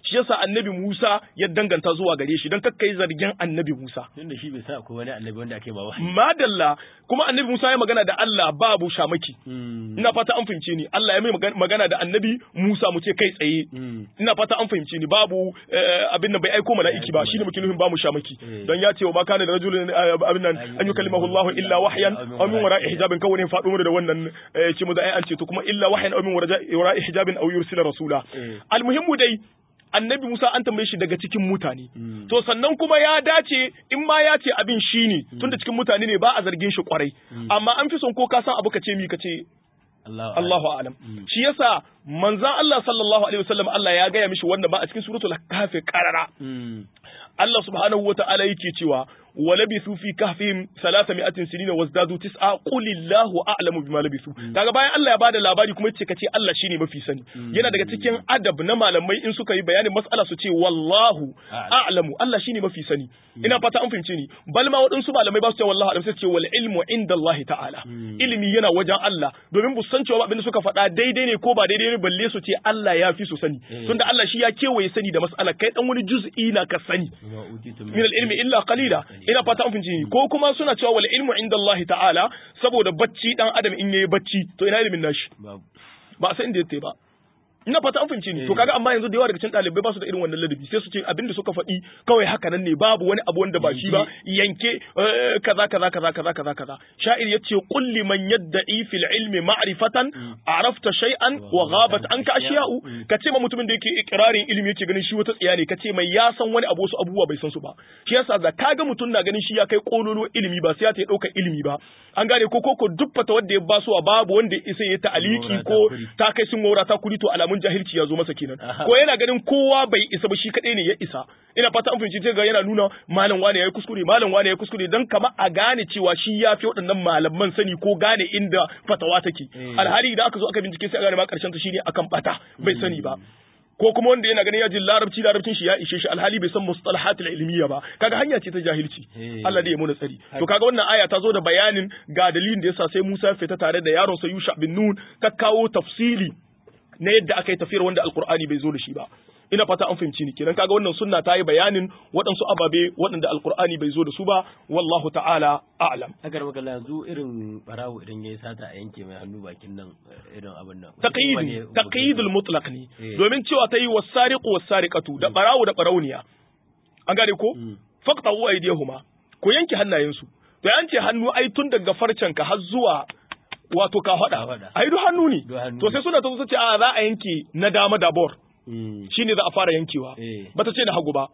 shi yasa annabi Musa ya danganta zuwa gare shi dan kakkai zargin annabi Musa tunda shi bai sa akwai wani annabi wanda ake ba wahayi madalla kuma annabi Musa ya magana da Allah babu shamaki Mm. ina fata an fahimce ni Allah ya mai magan- magana da annabi Musa mu ce kai tsaye Mm. ina fata an fahimce ni babu eh, abin nan bai aiko mala'iki ba shine muke nufin ba mu shamaki Eh. dan ya ce wa ma kana da rajulun eh, abin nan an yukallimahu Allah illa wahyan aw min wara'i hijabin kawai ne faɗo mu da wannan eh, ce mu da ai an ce to kuma illa wahyan aw min wara'i wara'i hijabin aw yursila rasula Eh. almuhimmu dai annabi Musa an tambaye shi daga cikin mutane Mm. to sannan kuma ya dace in ma ya ce abin shi ne tunda cikin mutane ne ba a zargin shi kwarai amma an fi son ko ka san abu ka ce mi ka ce Allahu Allahu a'lam shi yasa manzon Allah sallallahu alaihi wasallam Allah ya gaya mishi wannan ba a cikin suratul kahfi qarara Mm. Allah subhanahu wa ta'ala yake cewa wa labithu fi kahfihim 300 sinina wazdadu tis'a qulillahu a'lamu bima labithu kaga bayan Allah ya bada labari kuma yace kace Allah shine mafi sani yana daga cikin adab na malamai in suka yi bayanin mas'ala su ce wallahu a'lamu Allah shine mafi sani ina fata an fahimce ni bal ma waɗansu malamai ba su ce wallahu a'lam sai su ce wal ilmu inda Allah ta'ala ilimi yana wajen Allah domin bu san cewa abin da suka faɗa daidai ne ko ba daidai ne balle su ce Allah ya fi su sani tunda Allah shi ya kewaye sani da mas'ala kai dan wani juz'i na ka sani Wa utitum min al-ilmi illa qalila ina fata an fahimci ni ko kuma suna cewa wal ilmu inda Allah ta'ala saboda bacci dan adam in yayi bacci to ina ilimin nashi babu ba san inda yake ba ina fata an fahimci ni to kaga amma yanzu da yawa daga cikin ɗalibai ba su da irin wannan ladabi sai su ce abinda suka faɗi kawai haka nan ne babu wani abu wanda ba shi ba yanke eh, kaza kaza kaza kaza kaza kaza sha'ir yace qul liman yadda'i fil ilmi ma'rifatan arafta shay'an wa ghabat anka ashiya'u kace ma mutumin da yake ikrarin ilimi yake ganin shi wata tsiya ne kace mai ya san wani abu wasu abubuwa bai san su ba shi yasa da kaga mutum na ganin shi ya kai kololo ilimi ba sai ya ta ɗauka ilimi ba an gane ko ko duk fata wanda ya basuwa babu wanda ya isa ya ta'aliki Maura ta ko kuri. ta kai sun maura ta kuri to alamun jahilci ya zo masa kenan Aha. ko yana ganin kowa bai isa ba shi kadai ne ya isa ina fata an fahimci ga yana nuna malam wane yayi kuskure malam wane yayi kuskure dan kama a gane cewa shi ya fi waɗannan malaman sani ko gane inda fatawa take Eh. alhali idan aka zo aka bincike sai a gane ma karshen ta shine akan bata bai sani ba ko kuma wanda yana ganin ya ji larabci larabcin shi ya ishe shi alhali bai san mustalahatul ilmiya ba kaga hanya ce ta jahilci Eh. Allah da ya muna tsari to kaga wannan aya ta zo da bayanin ga dalilin da yasa sai Musa ya fita tare da yaron sa Yusha bin Nun ta kawo tafsili na yadda aka yi tafiyar wanda alkur'ani bai zo da shi ba ina fata an fahimci ni kenan kaga wannan sunna ta yi bayanin waɗansu ababe waɗanda alkur'ani bai zo da su ba wallahu ta'ala a'lam haka maka yanzu irin barawo idan yayi sata a yanke mai hannu bakin nan eh, irin abin nan taqyidi taqyidul mutlaq ne Eh. domin cewa ta yi wasariqu wasariqatu da barawo da barauniya an gane ko Mm. faqtahu aydihuma ko yanke hannayensu to an ce hannu ai tun daga farcen ka har zuwa wato ka Ka hada faɗa. ai duk hannu ne Duk hannu to ne. sai suna ta zo su ce a za a yanke na dama da bor Mm. shine za a fara yankewa Eh. bata ce na hagu ba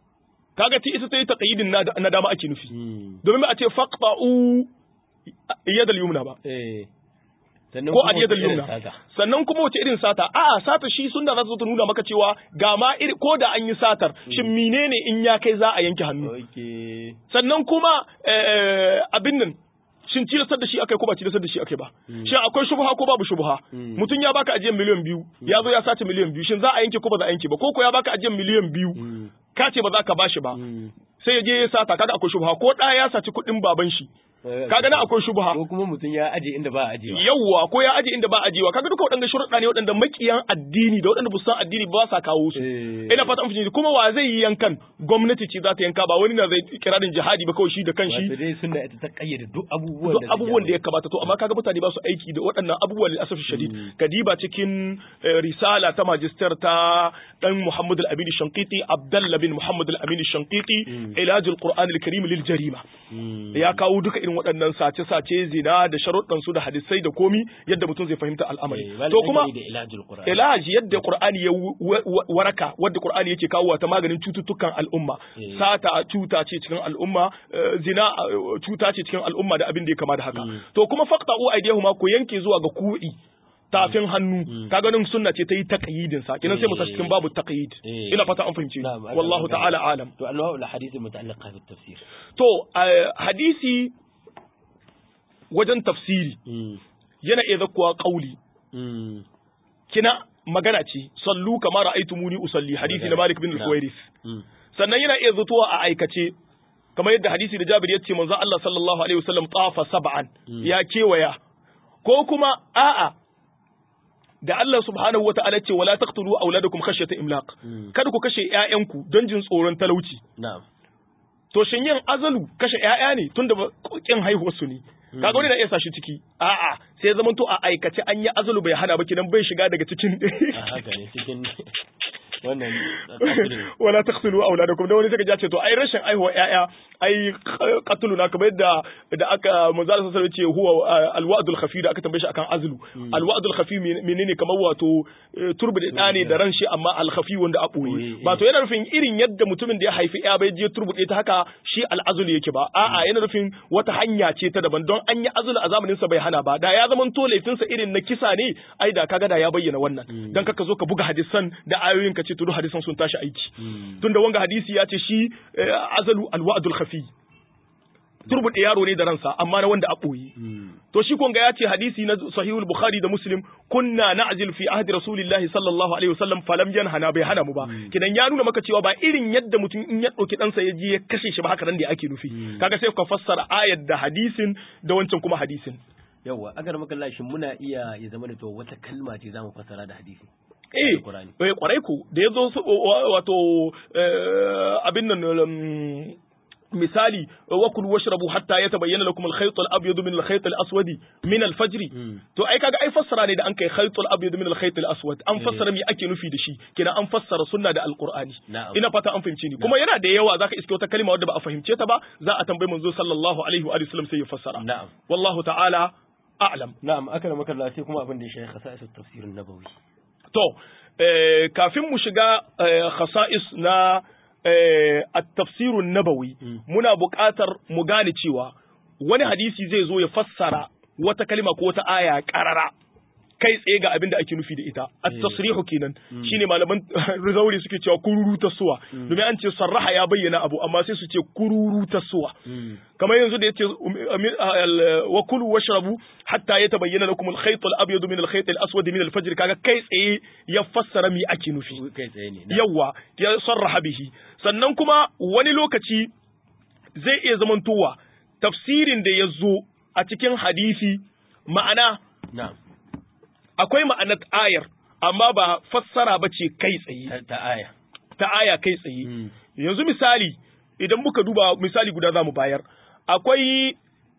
kaga ti ita ta yi taqyidin na na dama ake nufi Mm. domin ba a ce faqta'u yadal yumna ba Eh. Sannan ko kuma aliyadal irin yumna sata. sannan kuma wace irin sata a'a sata shi sunna za ta zo ta nuna maka cewa ga ma iri ko da an yi satar shin menene in ya kai za a yanke hannu Okay. sannan kuma eh, abin nan shin tilastar da shi akai ko ba tilastar da shi akai ba shin akwai shubha ko babu shubha Mm. mutum ya baka ajiyar miliyan biyu ya zo ya sace miliyan biyu shin za a yanke ko ba za a yanke ba ko ko ya baka ajiyar miliyan biyu Mm. ka ce ba za ka bashi ba Mm. sai ya je ya sata kaga akwai shubha ko ɗaya ya saci kuɗin baban shi Eh, kaga nan akwai shubha ko kuma mutum ya aje inda ba a ajewa yawwa ko ya aje inda ba ajewa kaga duka waɗanda sharuɗa ne waɗanda makiyan addini da waɗanda ba su san addini ba sa kawo su Eh. ina fata an fahimci kuma wa zai yi yankan gwamnati ce za ta yanka ba wani na zai kirarin jihadi ba kawai shi da kanshi wato dai sunna ita ta kayyade duk abubuwan duk da abubuwan da ya kamata to amma kaga mutane ba su aiki da waɗannan abubuwan da asafi shadid kadiba cikin eh, risala ta magister ta dan Muhammad al-Amin Shanqiti Abdullah bin Muhammad al-Amin Shanqiti Ilaj al-Qur'an al-Karim lil jarima Mm. ya kawo duka irin waɗannan sace-sace zina da sharuɗan su da hadisai da komi yadda mutum zai fahimta al'amari Eh, wal to kuma ajali da ilajul qur'an ilaji yadda Qur'ani ya wu- wa- wa- waraka wadda Qur'ani yake kawo ta maganin cututtukan al'umma Eh. sata cuta ce cikin al'umma eh, zina eh, cuta ce cikin al'umma da abin da ya kama da haka to kuma faqta'u aydihuma ko yanke zuwa ga ku'i tafin hannu kaga nan sunna ce ta yi taqyidin sa kinan sai mu sa cikin babu taqyid Eh. ina fata an fahimce ni. Na'am, aka wallahu magana. ta'ala alam to anwa'ul hadith muta'alliqa bi tafsir to eh, hadisi wajen tafsiri Mm. yana iya zakkuwa qauli Mm. kina magana ce sallu kama ra'aytumuni usalli hadisi na Malik bin Na'am. al-Huwairis Mm. sannan yana iya zutuwa a aikace kamar yadda hadisi da Jabir ya ce manzon Allah sallallahu alaihi wasallam tafa sab'an ya kewaya ko kuma a'a da Allah subhanahu wataala ce wala taqtulu auladakum khashyata imlaq kada ku kashe ƴaƴanku don jin tsoron talauci na'am to shin yin azalu kashe ƴaƴa ne tunda kin haihuwar su ne kaga wani na iya sa shi ciki a'a sai zaman to a aikace an yi azalu bai hana ba kidan bai shiga daga cikin haka ne cikin wannan wala taqtulu auladakum da wani sai ka ce to ai rashin aihuwa ƴaƴa ai qatlu na kamar yadda da aka manzo sallallahu alaihi ce huwa alwa'dul khafi da aka tambaye shi akan azlu alwa'dul khafi menene kamar wato turbi da ne da ran shi amma al khafi wanda a boye ba to yana nufin irin yadda mutumin da ya haifi ƴa bai je turbude ta haka shi al azlu yake ba a'a yana nufin wata hanya ce ta daban don an yi azlu a zamanin sa bai hana ba da ya zaman to laifinsa irin na kisa ne ai da kaga da ya bayyana wannan dan kaka zo ka buga hadisan da ayoyin ka ce to duk hadisan sun tashi aiki tunda wanga hadisi ya ce shi azalu alwa'dul khafi turbuɗe yaro ne da ransa amma na wanda a ɓoye to shi kunga ya ce hadisi na sahihul bukhari da muslim kunna na'zil fi ahdi rasulillahi sallallahu alaihi wasallam falam yanhana bai hana mu ba kidan ya nuna maka cewa ba irin yadda mutum in ya ɗauki ɗansa ya je ya kashe shi ba haka nan da ake nufi kaga sai ka fassara ayat da hadisin da wancan kuma hadisin yawa agar maka lashin muna iya ya zama da to wata kalma ce zamu fassara da hadisi eh kwarai ku da ya zo wato abin nan misali wa kulu washrabu hatta yatabayyana lakum al-khayt al-abyad min al-khayt al-aswad min al-fajr to ai kaga ai fassara ne da an kai khayt al-abyad min al-khayt al-aswad an fassara me ake nufi da shi kina an fassara sunna da al-qur'ani ina fata an fahimce ni kuma yana da yawa zaka iske wata kalma wadda ba a fahimce ta ba za a tambayi manzo sallallahu alaihi wa sallam sai ya fassara na'am wallahu ta'ala a'lam na'am aka da maka sai kuma abin da ya shafi khasa'is tafsir nabawi to kafin mu shiga khasa'is na at-tafsirun nabawi muna buƙatar mu gane cewa wani hadisi zai zo ya fassara wata kalima ko wata aya ƙarara kai tsaye ga abin da ake nufi da ita at-tasrihu kenan shine malaman rizauri suke cewa kururu tasuwa domin an ce sarraha ya bayyana abu amma sai su ce kururu tasuwa kamar yanzu da yace wa kulu washrabu hatta yatabayyana lakum al-khayt al-abyad min al-khayt al-aswad min al-fajr kaga kai tsaye ya fassara mi ake nufi kai tsaye ne yawa ya sarraha bihi sannan kuma wani lokaci zai iya zamantowa tafsirin da ya zo a cikin hadisi ma'ana na'am akwai ma'anar ayar amma ba fassara ba ce kai tsaye ta aya ta aya kai tsaye yanzu misali idan muka duba misali guda za mu bayar akwai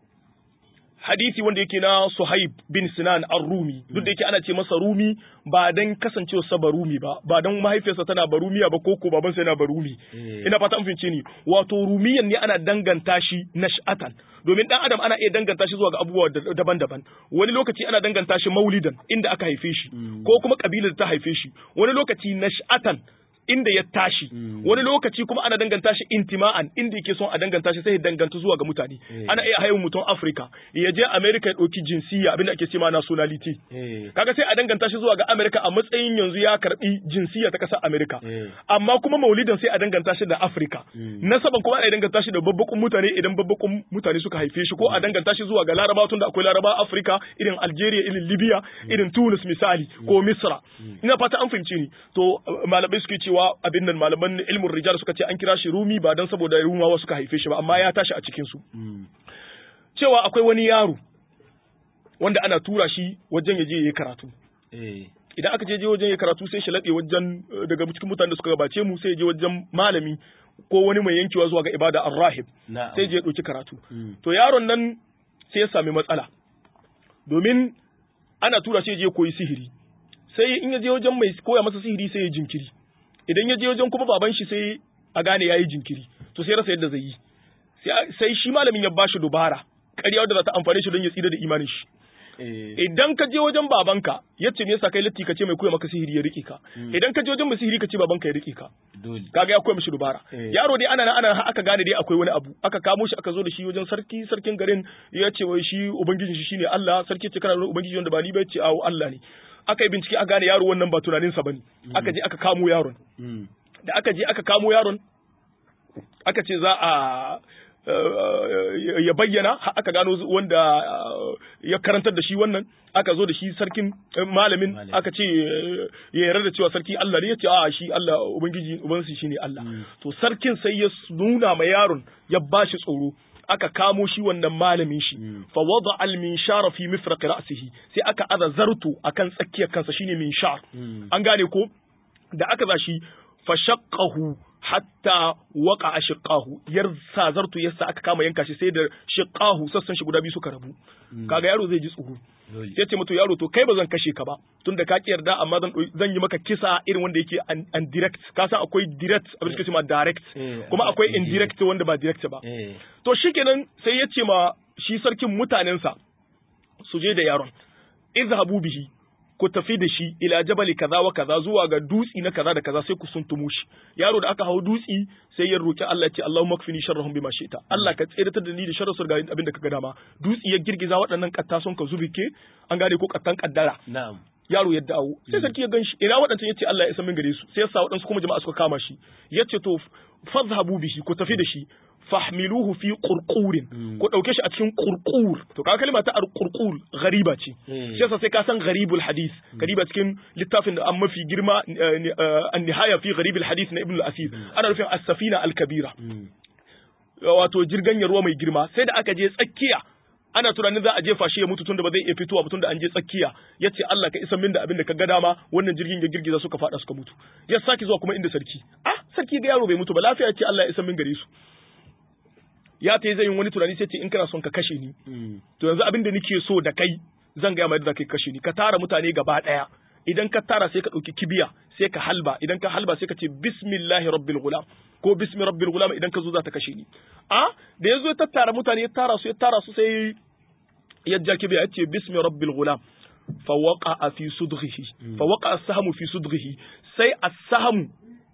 hadisi wanda yake na Suhaib bin Sinan ar-Rumi duk da yake ana ce masa Rumi ba dan kasancewa sa Barumi ba ba dan mahaifiyarsa tana Barumiya ba koko babansa yana Barumi ina fata an fince ni wato Rumiyan ne ana danganta shi nash'atan domin dan adam ana iya danganta shi zuwa ga abubuwa daban-daban wani lokaci ana danganta shi maulidan inda aka haife shi ko kuma kabilar ta haife shi wani lokaci nash'atan inda ya tashi wani lokaci kuma ana danganta shi intima'an inda yake son a danganta shi sai ya danganta zuwa ga mutane ana iya hayan mutum Africa ya je America ya dauki jinsiya abinda ake cewa nationality kaga sai a danganta shi zuwa ga America a matsayin yanzu ya karbi jinsiya ta kasar America amma kuma maulidan sai a danganta shi da Africa nasaban kuma ana danganta shi da babbakun mutane idan babbakun mutane suka haife shi ko a danganta shi zuwa ga Laraba tun da akwai Laraba Africa irin Algeria irin Libya irin Tunis misali ko Misra ina fata an fahimci ni to malamai suke cewa cewa abin nan malaman ilmin rijal suka ce an kira shi rumi ba don saboda rumawa suka haife shi ba amma ya tashi a cikin su cewa akwai wani yaro wanda ana tura shi wajen ya je yayi karatu idan aka je wajen ya karatu sai shi laɗe wajen daga cikin mutanen da suka gabace mu sai ya je wajen malami ko wani mai yankewa zuwa ga ibada ar-rahib sai je ya ɗauki karatu to yaron nan sai ya sami matsala domin ana tura shi ya je koyi sihiri sai in ya je wajen mai koya masa sihiri sai ya jinkiri idan ya je wajen kuma baban shi sai a gane yayi jinkiri to sai rasa yadda zai yi sai shi malamin ya bashi dubara ƙarya wadda za ta amfane shi don ya tsira da imanin shi idan ka je wajen babanka yace me yasa kai latti ka ce mai koya maka sihiri ya rike ka idan ka je wajen mai sihiri ka ce babanka ya rike ka kaga ya koya mishi dubara yaro dai ana ana aka gane dai akwai wani abu aka kamo shi aka zo da shi wajen sarki sarkin garin ya ce wai shi ubangijin shi shine Allah sarki ce kana ubangiji wanda ba ni ba ya ce awo Allah ne aka yi bincike aka gane yaro wannan ba tunaninsa bane aka je aka kamo yaron da aka je aka kamo yaron aka ce za a ya bayyana aka gano wanda ya karantar da shi wannan aka zo da shi sarkin malamin aka ce ya yarda da cewa sarki Allah ne ya ce a shi Allah ubangiji ubansu shine Allah to sarkin sai ya nuna ma yaron ya bashi tsoro aka kamo shi wannan malamin shi fa wada al minshara fi mifraq ra'sihi sai aka aza zartu akan tsakiyar kansa shine minshar an gane ko da aka za shi fa shaqqahu hatta waka a shiqahu yar sa zartu yasa aka kama yanka shi sai da shiqahu sassan shi guda biyu suka rabu kaga yaro zai ji tsuhu sai ce mutu yaro to kai ba zan kashe ka ba tunda ka ki yarda amma zan zan yi maka kisa irin wanda yake an direct ka san akwai direct abin da ma direct kuma akwai indirect wanda ba direct ba to shikenan sai ya ce ma shi sarkin mutanensa su je da yaron izhabu bihi ku tafi da shi ila jabali kaza wa kaza zuwa ga dutsi na kaza da kaza sai ku suntumo shi yaro da aka hau dutsi sai ya roki Allah ya ce Allahumma kfini sharrahum bima shi'ta Allah ka tsiratar da ni da sharrin su ga abin da kaga dama dutsi ya girgiza waɗannan katta sun ka zubike an gane ko kattan kaddara na'am yaro ya dawo sai sarki ya ganshi ina waɗancan yace Allah ya isa min gare su sai ya sa waɗansu kuma jama'a suka kama shi yace to fadhhabu bihi ku tafi da shi fahmiluhu fi qurqurin ko dauke shi a cikin qurqur to ka kalma ta qurqur ghariba ce shi yasa sai ka san gharibul hadith gariba cikin littafin da an mafi girma an nihaya fi gharibul hadith na ibn al-asir ana nufin as-safina al-kabira wato jirgan ruwa mai girma sai da aka je tsakiya ana tunanin za a jefa shi ya mutu tunda ba zai iya fitowa ba tunda an je tsakiya ya ce Allah ka isa min da abin da ka ga dama wannan jirgin ya girgiza suka fada suka mutu ya sake zuwa kuma inda sarki ah sarki ga yaro bai mutu ba lafiya ce Allah ya isa min gare su ya ta yi zai yin wani tunani sai ce in kana son ka kashe ni to yanzu abin da nake so da kai zan gaya mai da kai kashe ni ka tara mutane gaba daya idan ka tara sai ka ɗauki kibiya sai ka halba idan ka halba sai ka ce bismillahi rabbil gulam ko bismi rabbil gulam idan ka zo za ta kashe ni a da yazo ya tattara mutane ya tara su ya tara su sai ya ja kibiya ya ce bismi rabbil gulam fa waqa fi sudghihi fa waqa as-sahmu fi sudghihi sai as-sahmu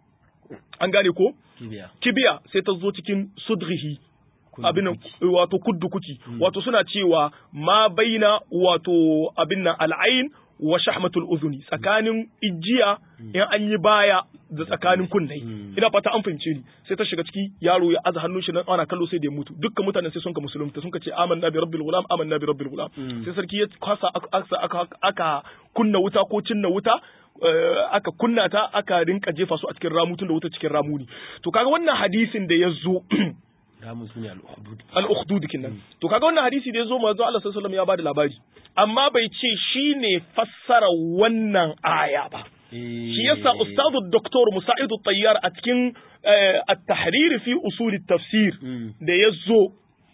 an gane ko kibiya sai ta zo cikin sudghihi abin wato kuddu kuki wato suna cewa ma baina wato abin nan al'ain wa shahmatul uzuni tsakanin ijiya in an yi baya da tsakanin kunnai ina fata an fahimce ni sai ta shiga ciki yaro ya aza hannun shi nan ana kallo sai da ya mutu dukkan mutanen sai sun ka musulunta sun ka ce amanna bi rabbil gulam amanna bi rabbil gulam sai sarki ya kwasa aka aka kunna wuta ko cinna wuta aka kunna ta aka rinka jefa su a cikin ramu tun da wuta cikin ramu ne to kaga wannan hadisin da ya zo ramu su ne al-ukhdud al-ukhdud kinnan to kaga wannan hadisi da ya zo manzo Allah sallallahu alaihi wasallam ya bada labari amma bai ce shine fassara wannan aya ba shi yasa ustadu doktor Musa'id tayyar a cikin at-tahrir fi usul at-tafsir da ya zo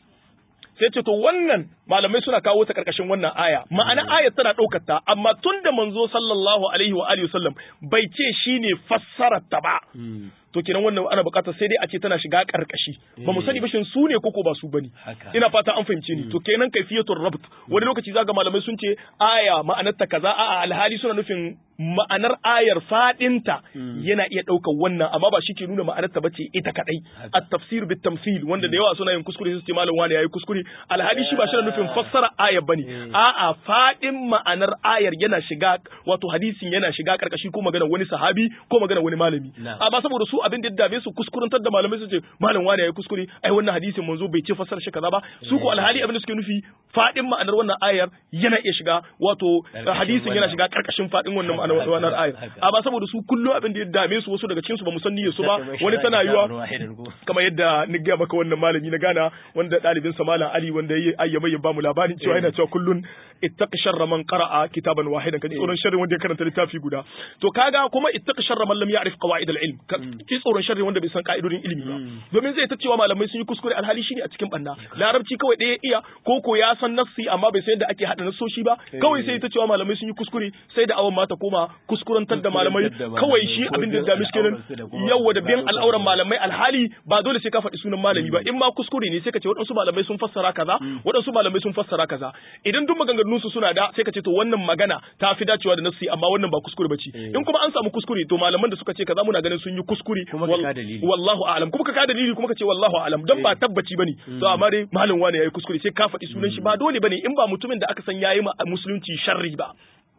sai ce to wannan malamai suna kawo ta karkashin wannan aya ma'ana ayat tana ɗaukar ta amma tun da manzo sallallahu alaihi wa alihi wasallam bai ce shine fassarar ta ba to kenan wannan ana buƙatar sai dai a ce tana shiga karkashi ba mu sani ba shin su ne koko ba su bane ina fata an fahimce ni to kenan kaifiyatul rabt wani lokaci zaga malamai sun ce aya ma'anar ta kaza a alhali suna nufin ma'anar ayar fadinta yana iya ɗaukar wannan amma ba shi ke nuna ma'anar ta bace ita kadai at-tafsir bit tamthil wanda da yawa suna yin kuskure su ce malam wani yayi kuskure alhali shi ba shi nufin fassara ayar bane a'a fadin ma'anar ayar yana shiga wato hadisin yana shiga karkashi ko magana wani sahabi ko magana wani malami amma saboda su abin da dame su kuskurantar da malamai su ce malam wani yayi kuskure ai wannan hadisin manzo bai ce fassara shi kaza ba su ko alhali abin da suke nufi fadin ma'anar wannan ayar yana iya shiga wato hadisin yana shiga karkashin fadin wannan ma'anar wannan ayar amma saboda su kullum abin da ya dame su wasu daga cikin su ba mu san niyyar su ba wani tana yiwa kamar yadda ni ga maka wannan malami na gana wanda dalibin sa malam Ali wanda yayi ayyama ya bamu labarin cewa yana cewa kullun ittaqi sharra man qara'a kitaban wahidan kaji tsoron sharri wanda ya karanta littafi guda to kaga kuma ittaqi sharra man lam ya'rif qawaid al-ilm ki tsoron sharri wanda bai san ka'idodin ilimi ba domin zai ta cewa malamai sun yi kuskure alhali shine a cikin banna larabci kawai ɗaya iya ko ko ya san nassi amma bai san yadda ake hada nassoshi ba kawai sai ta cewa malamai sun yi kuskure sai da awan mata koma kuskurantar da malamai kawai shi abin da dami kenan yawa da biyan al'auran malamai alhali ba dole sai ka faɗi sunan malami ba in ma kuskure ne sai ka ce waɗansu malamai sun fassara kaza waɗansu malamai sun fassara kaza idan duk maganganun su suna da sai ka ce to wannan magana ta fi dacewa da nassi amma wannan ba kuskure bace in kuma an samu kuskure to malaman da suka ce kaza muna ganin sun yi kuskure wallahu a'lam kuma ka ka dalili kuma ka ce wallahu a'lam dan ba tabbaci bane to amma dai malam wani yayi kuskure sai ka faɗi sunan shi ba dole bane in ba mutumin da aka san yayi musulunci sharri ba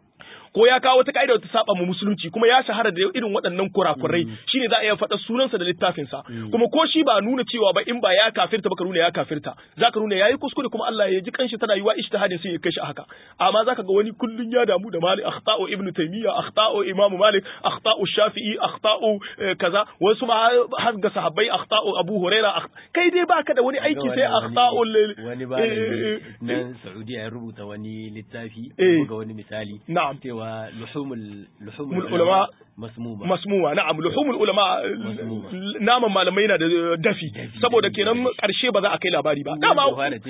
ko ya kawo wata ka'ida da ta saba mu musulunci kuma ya shahara da irin waɗannan kurakurai shine za a iya faɗa sunansa da littafinsa kuma ko shi ba nuna cewa ba in ba ya kafirta ba ka nuna ya kafirta zaka nuna yayi kuskure kuma Allah ya ji kanshi tana yiwa ijtihadin sai ya kai shi haka amma zaka ga wani kullun ya damu da malik akhta'u ibnu taymiya akhta'u imamu malik akhta'u shafi'i akhta'u kaza wasu ma har ga sahabbai akhta'u abu huraira kai dai baka da wani aiki sai akhta'u wani malami nan saudiya ya rubuta wani littafi ga wani misali na'am cewa luhumul luhumul ulama masmuma masmuma na'am luhumul ulama naman malamai yana da dafi saboda kenan karshe ba za a kai labari ba dama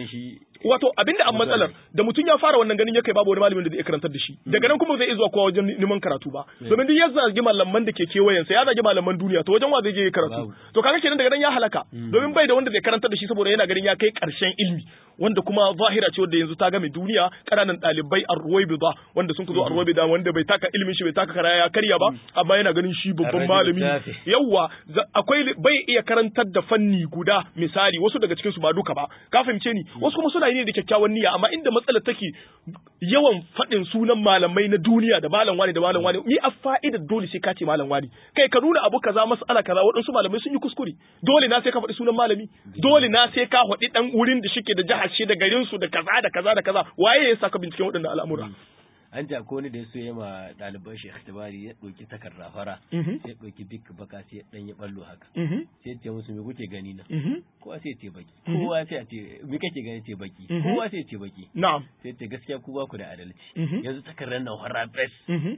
wato abinda an matsalar da mutum ya fara wannan ganin ya kai babu wani malamin da zai karantar da shi daga nan kuma zai zuwa kowa wajen neman karatu ba domin duk ya zagi malaman da ke kewayen sa ya zagi malaman duniya to wajen wa zai je karatu to kaga kenan daga nan ya halaka domin bai da wanda zai karantar da shi saboda yana ganin ya kai karshen ilmi wanda kuma zahira ce wanda yanzu ta game duniya kananan ɗalibai arwaibida wanda sun zo arwaibida wanda bai taka ilimin shi bai taka kara ya karya ba amma yana ganin shi babban malami yawa akwai bai iya karantar da fanni guda misali wasu daga cikin su ba duka ba ka fahimce ni wasu kuma suna yi ne da kyakkyawan niyya amma inda matsalar take yawan faɗin sunan malamai na duniya da malam wani da malam wani ni a fa'idar dole sai ka ce malam wani kai ka nuna abu kaza mas'ala kaza waɗansu malamai sun yi kuskure dole na sai ka faɗi sunan malami dole na sai ka faɗi dan wurin da shike da jihar shi da garin su da kaza da kaza da kaza waye ya saka binciken waɗannan al'amura an ji akwai wani da ya so ya ma ɗaliban shi ihtibari ya ɗauki takarda fara sai ya ɗauki bik baka sai ya ɗan ya ɓallo haka sai ya ce musu me kuke gani na kowa sai ya ce baki kowa sai ya ce me kake gani ce baki kowa sai ya ce baki na'am sai ya ce gaskiya ku ba ku da adalci yanzu takardar nan fara bes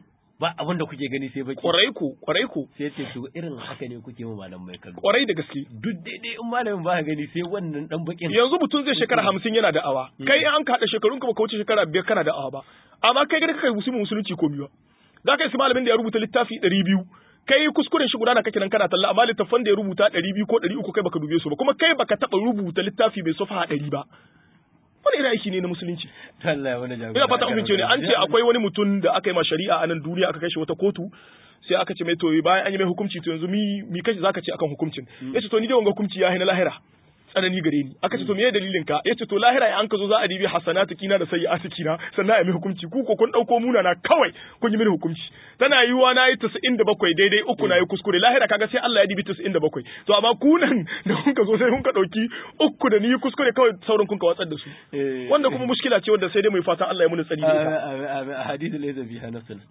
ba abin da kuke gani sai baki kwarai ku kwarai ku sai ce to irin haka ne kuke ma malam mai kallo kwarai da gaske duk daidai in malamin ba gani sai wannan dan bakin yanzu mutum zai shekara hamsin yana da awa kai an ka haɗa shekarun ka baka wuce shekara biyar kana da awa ba amma kai gani kai musulmi musulunci ko biyu za ka yi malamin da ya rubuta littafi ɗari biyu kai kuskuren shi guda na kake nan kana talla amma littafan da ya rubuta ɗari biyu ko ɗari uku kai baka dube su ba kuma kai baka taɓa rubuta littafi mai sofa ɗari ba wani irin aiki ne na musulunci ina fata an ne an ce akwai wani mutum da aka yi ma shari'a a nan duniya aka kai shi wata kotu sai aka ce mai to bayan an yi mai hukunci to yanzu mi mi kashi zaka ce akan hukuncin yace to ni dai wanga hukunci ya na lahira tsanani gare ni aka ce to meye dalilin ka yace to lahira an ka zo za a dibi hasanatu kina da sayyi'atu kina sannan a mai hukunci ku ko kun dauko muna na kawai kun yi mini hukunci tana yiwa na yi 97 daidai uku na yi kuskure lahira kaga sai Allah ya dibi 97 to amma ku nan da kun ka zo sai kun ka dauki uku da ni kuskure kawai sauran kun ka watsar da su wanda kuma mushkila ce wanda sai dai mu fatan Allah ya muni tsari da ita hadithu laysa fiha nafsun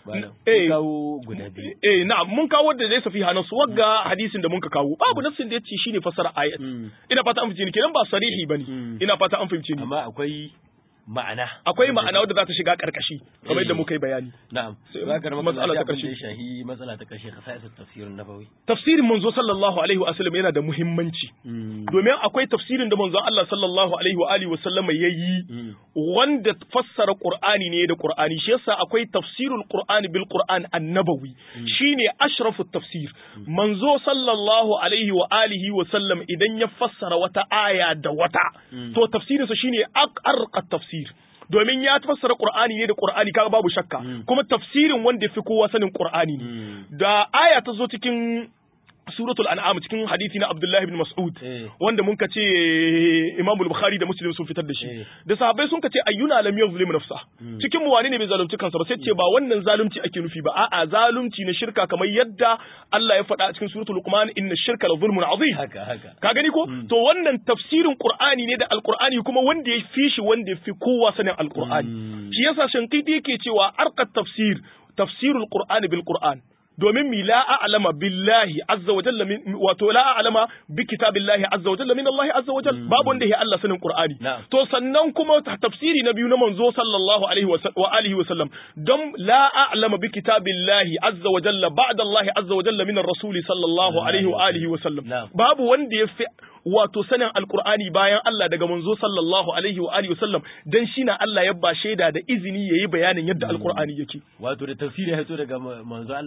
kawo guda biyu. Eh na'am mun kawo da zai safi hannun su wagga hadisin da mun ka kawo babu nassin da yace shine fasara ayat. Ina fata an fahimci ni kenan ba sarihi bane. Ina fata an fahimci ni. Amma akwai ma'ana. Akwai ma'ana wadda za ta shiga karkashi kamar yadda muka yi bayani. Na'am. Za ka matsala ta karshe. shahi matsala ta karshe khasa'is tafsirin nabawi. Tafsirin manzo sallallahu alaihi wa sallam yana da muhimmanci. Domin akwai tafsirin da manzo Allah sallallahu alaihi wa alihi wa sallam yayi wanda fassara Qur'ani ne da Qur'ani shi yasa akwai tafsirul Qur'ani bil Qur'an annabawi shine ashrafu tafsir. Manzo sallallahu alaihi wa alihi wa sallam idan ya fassara wata aya da wata to tafsirinsa shine arqa tafsir. domin ya fassara Qur'ani ne da Qur'ani kaga babu shakka kuma tafsirin wanda fi kowa sanin Qur'ani ne da aya ta zo cikin suratul an'am cikin hadisi na Abdullah ibn Mas'ud wanda mun kace Imam Bukhari da Muslim sun fitar da shi da sahabbai sun kace ayyuna lam yuzlim nafsa cikin mu wani ne bai zalunci kansa ba sai ce ba wannan zalunci ake nufi ba a'a zalunci na shirka kamar yadda Allah ya faɗa a cikin suratul Luqman inna shirka la zulmun azim haka haka ka gani ko to wannan tafsirin Qur'ani ne da Al-Qur'ani kuma wanda ya fi shi wanda ya fi kowa sanin Al-Qur'ani shi yasa shankiti yake cewa arqat tafsir tafsirul Qur'ani bil Qur'an domin mi la a'lama billahi azza wa jalla wato la a'lama bi kitabillahi azza wa jalla min Allah azza wa jalla babu wanda ya Allah sanin Qur'ani to sannan kuma tafsiri na biyu na manzo sallallahu alaihi wa alihi wa sallam don la a'lama bi kitabillahi azza wa jalla ba'da Allah azza wa jalla min ar-rasul sallallahu alaihi wa alihi wa sallam babu wanda ya fi wato sanin alkur'ani bayan Allah daga manzo sallallahu alaihi wa alihi wasallam dan shi na Allah ya ba shaida da izini yayi bayanin yadda alkur'ani yake wato da tafsiri ya daga manzo Allah sallallahu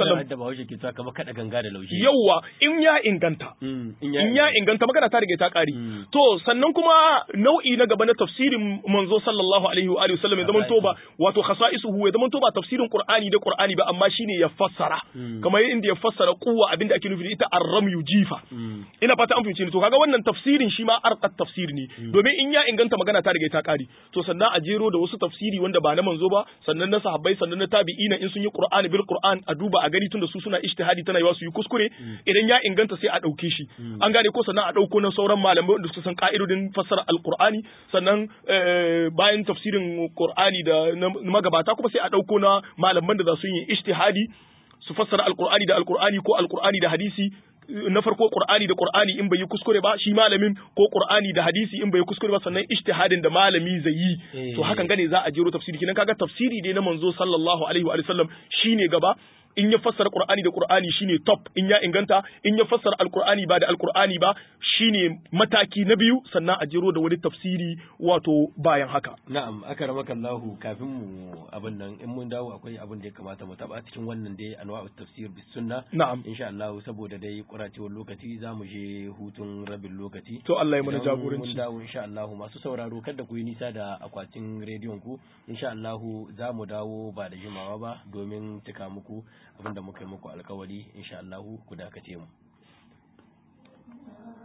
wasallam da Bahaushe ke cewa kamar kada ganga da laushi yawa in ya inganta Mm, in ya inganta magana ta rige ta kare Mm. to sannan kuma nau'i na gaba na tafsirin manzo sallallahu alaihi wa alihi wasallam ya zaman to ba wato khasa'isuhu ya zaman to ba tafsirin qur'ani da qur'ani ba amma shine ya fassara Mm. kamar inda ya fassara kuwa abinda ake nufi da ita ar-ramyu jifa Mm. ina fata an fahimci ni to kaga wannan tafsirin shi ma arqat tafsir ne domin in ya inganta magana ta riga ta kare to sannan a jero da wasu tafsiri wanda ba na manzo ba sannan na sahabbai sannan na tabi'ina in sun yi qur'ani bil qur'an a duba a gani tunda su suna ijtihadi tana yiwa su yi kuskure idan ya inganta sai a dauke shi an gane ko sannan a dauko na sauran malamai wanda suka san ka'idodin fassara alqur'ani sannan eh, bayan tafsirin qur'ani da na magabata kuma sai a dauko na malaman da za su yi ijtihadi su fassara alqur'ani da alqur'ani ko alqur'ani da hadisi na farko qur'ani da qur'ani in bai yi kuskure ba shi malamin ko qur'ani da hadisi in bai yi kuskure ba sannan ijtihadin da malami zai yi Eh. to hakan gane za a jero tafsiri kinan kaga tafsiri dai na manzo sallallahu alaihi wa sallam shine gaba in ya fassara qur'ani da qur'ani shine top in ya inganta in ya fassara alqur'ani ba da alqur'ani ba shine mataki na biyu sannan a jero da wani tafsiri wato bayan haka Na'am, aka ramaka Allahu kafin mu abin nan in mun dawo akwai abin da ya kamata mu taba cikin wannan dai anwa'u tafsir bis sunna. na'am Insha Allah saboda dai kuracewar lokaci za mu je hutun rabin lokaci. to Allah ya mana Idan jagoranci Mun dawo insha Allah masu sauraro kada ku yi nisa da akwatin rediyon ku. Insha Allah za mu dawo ba da jimawa ba domin cika muku abin da muka yi muku alkawari insha Allah ku dakace mu.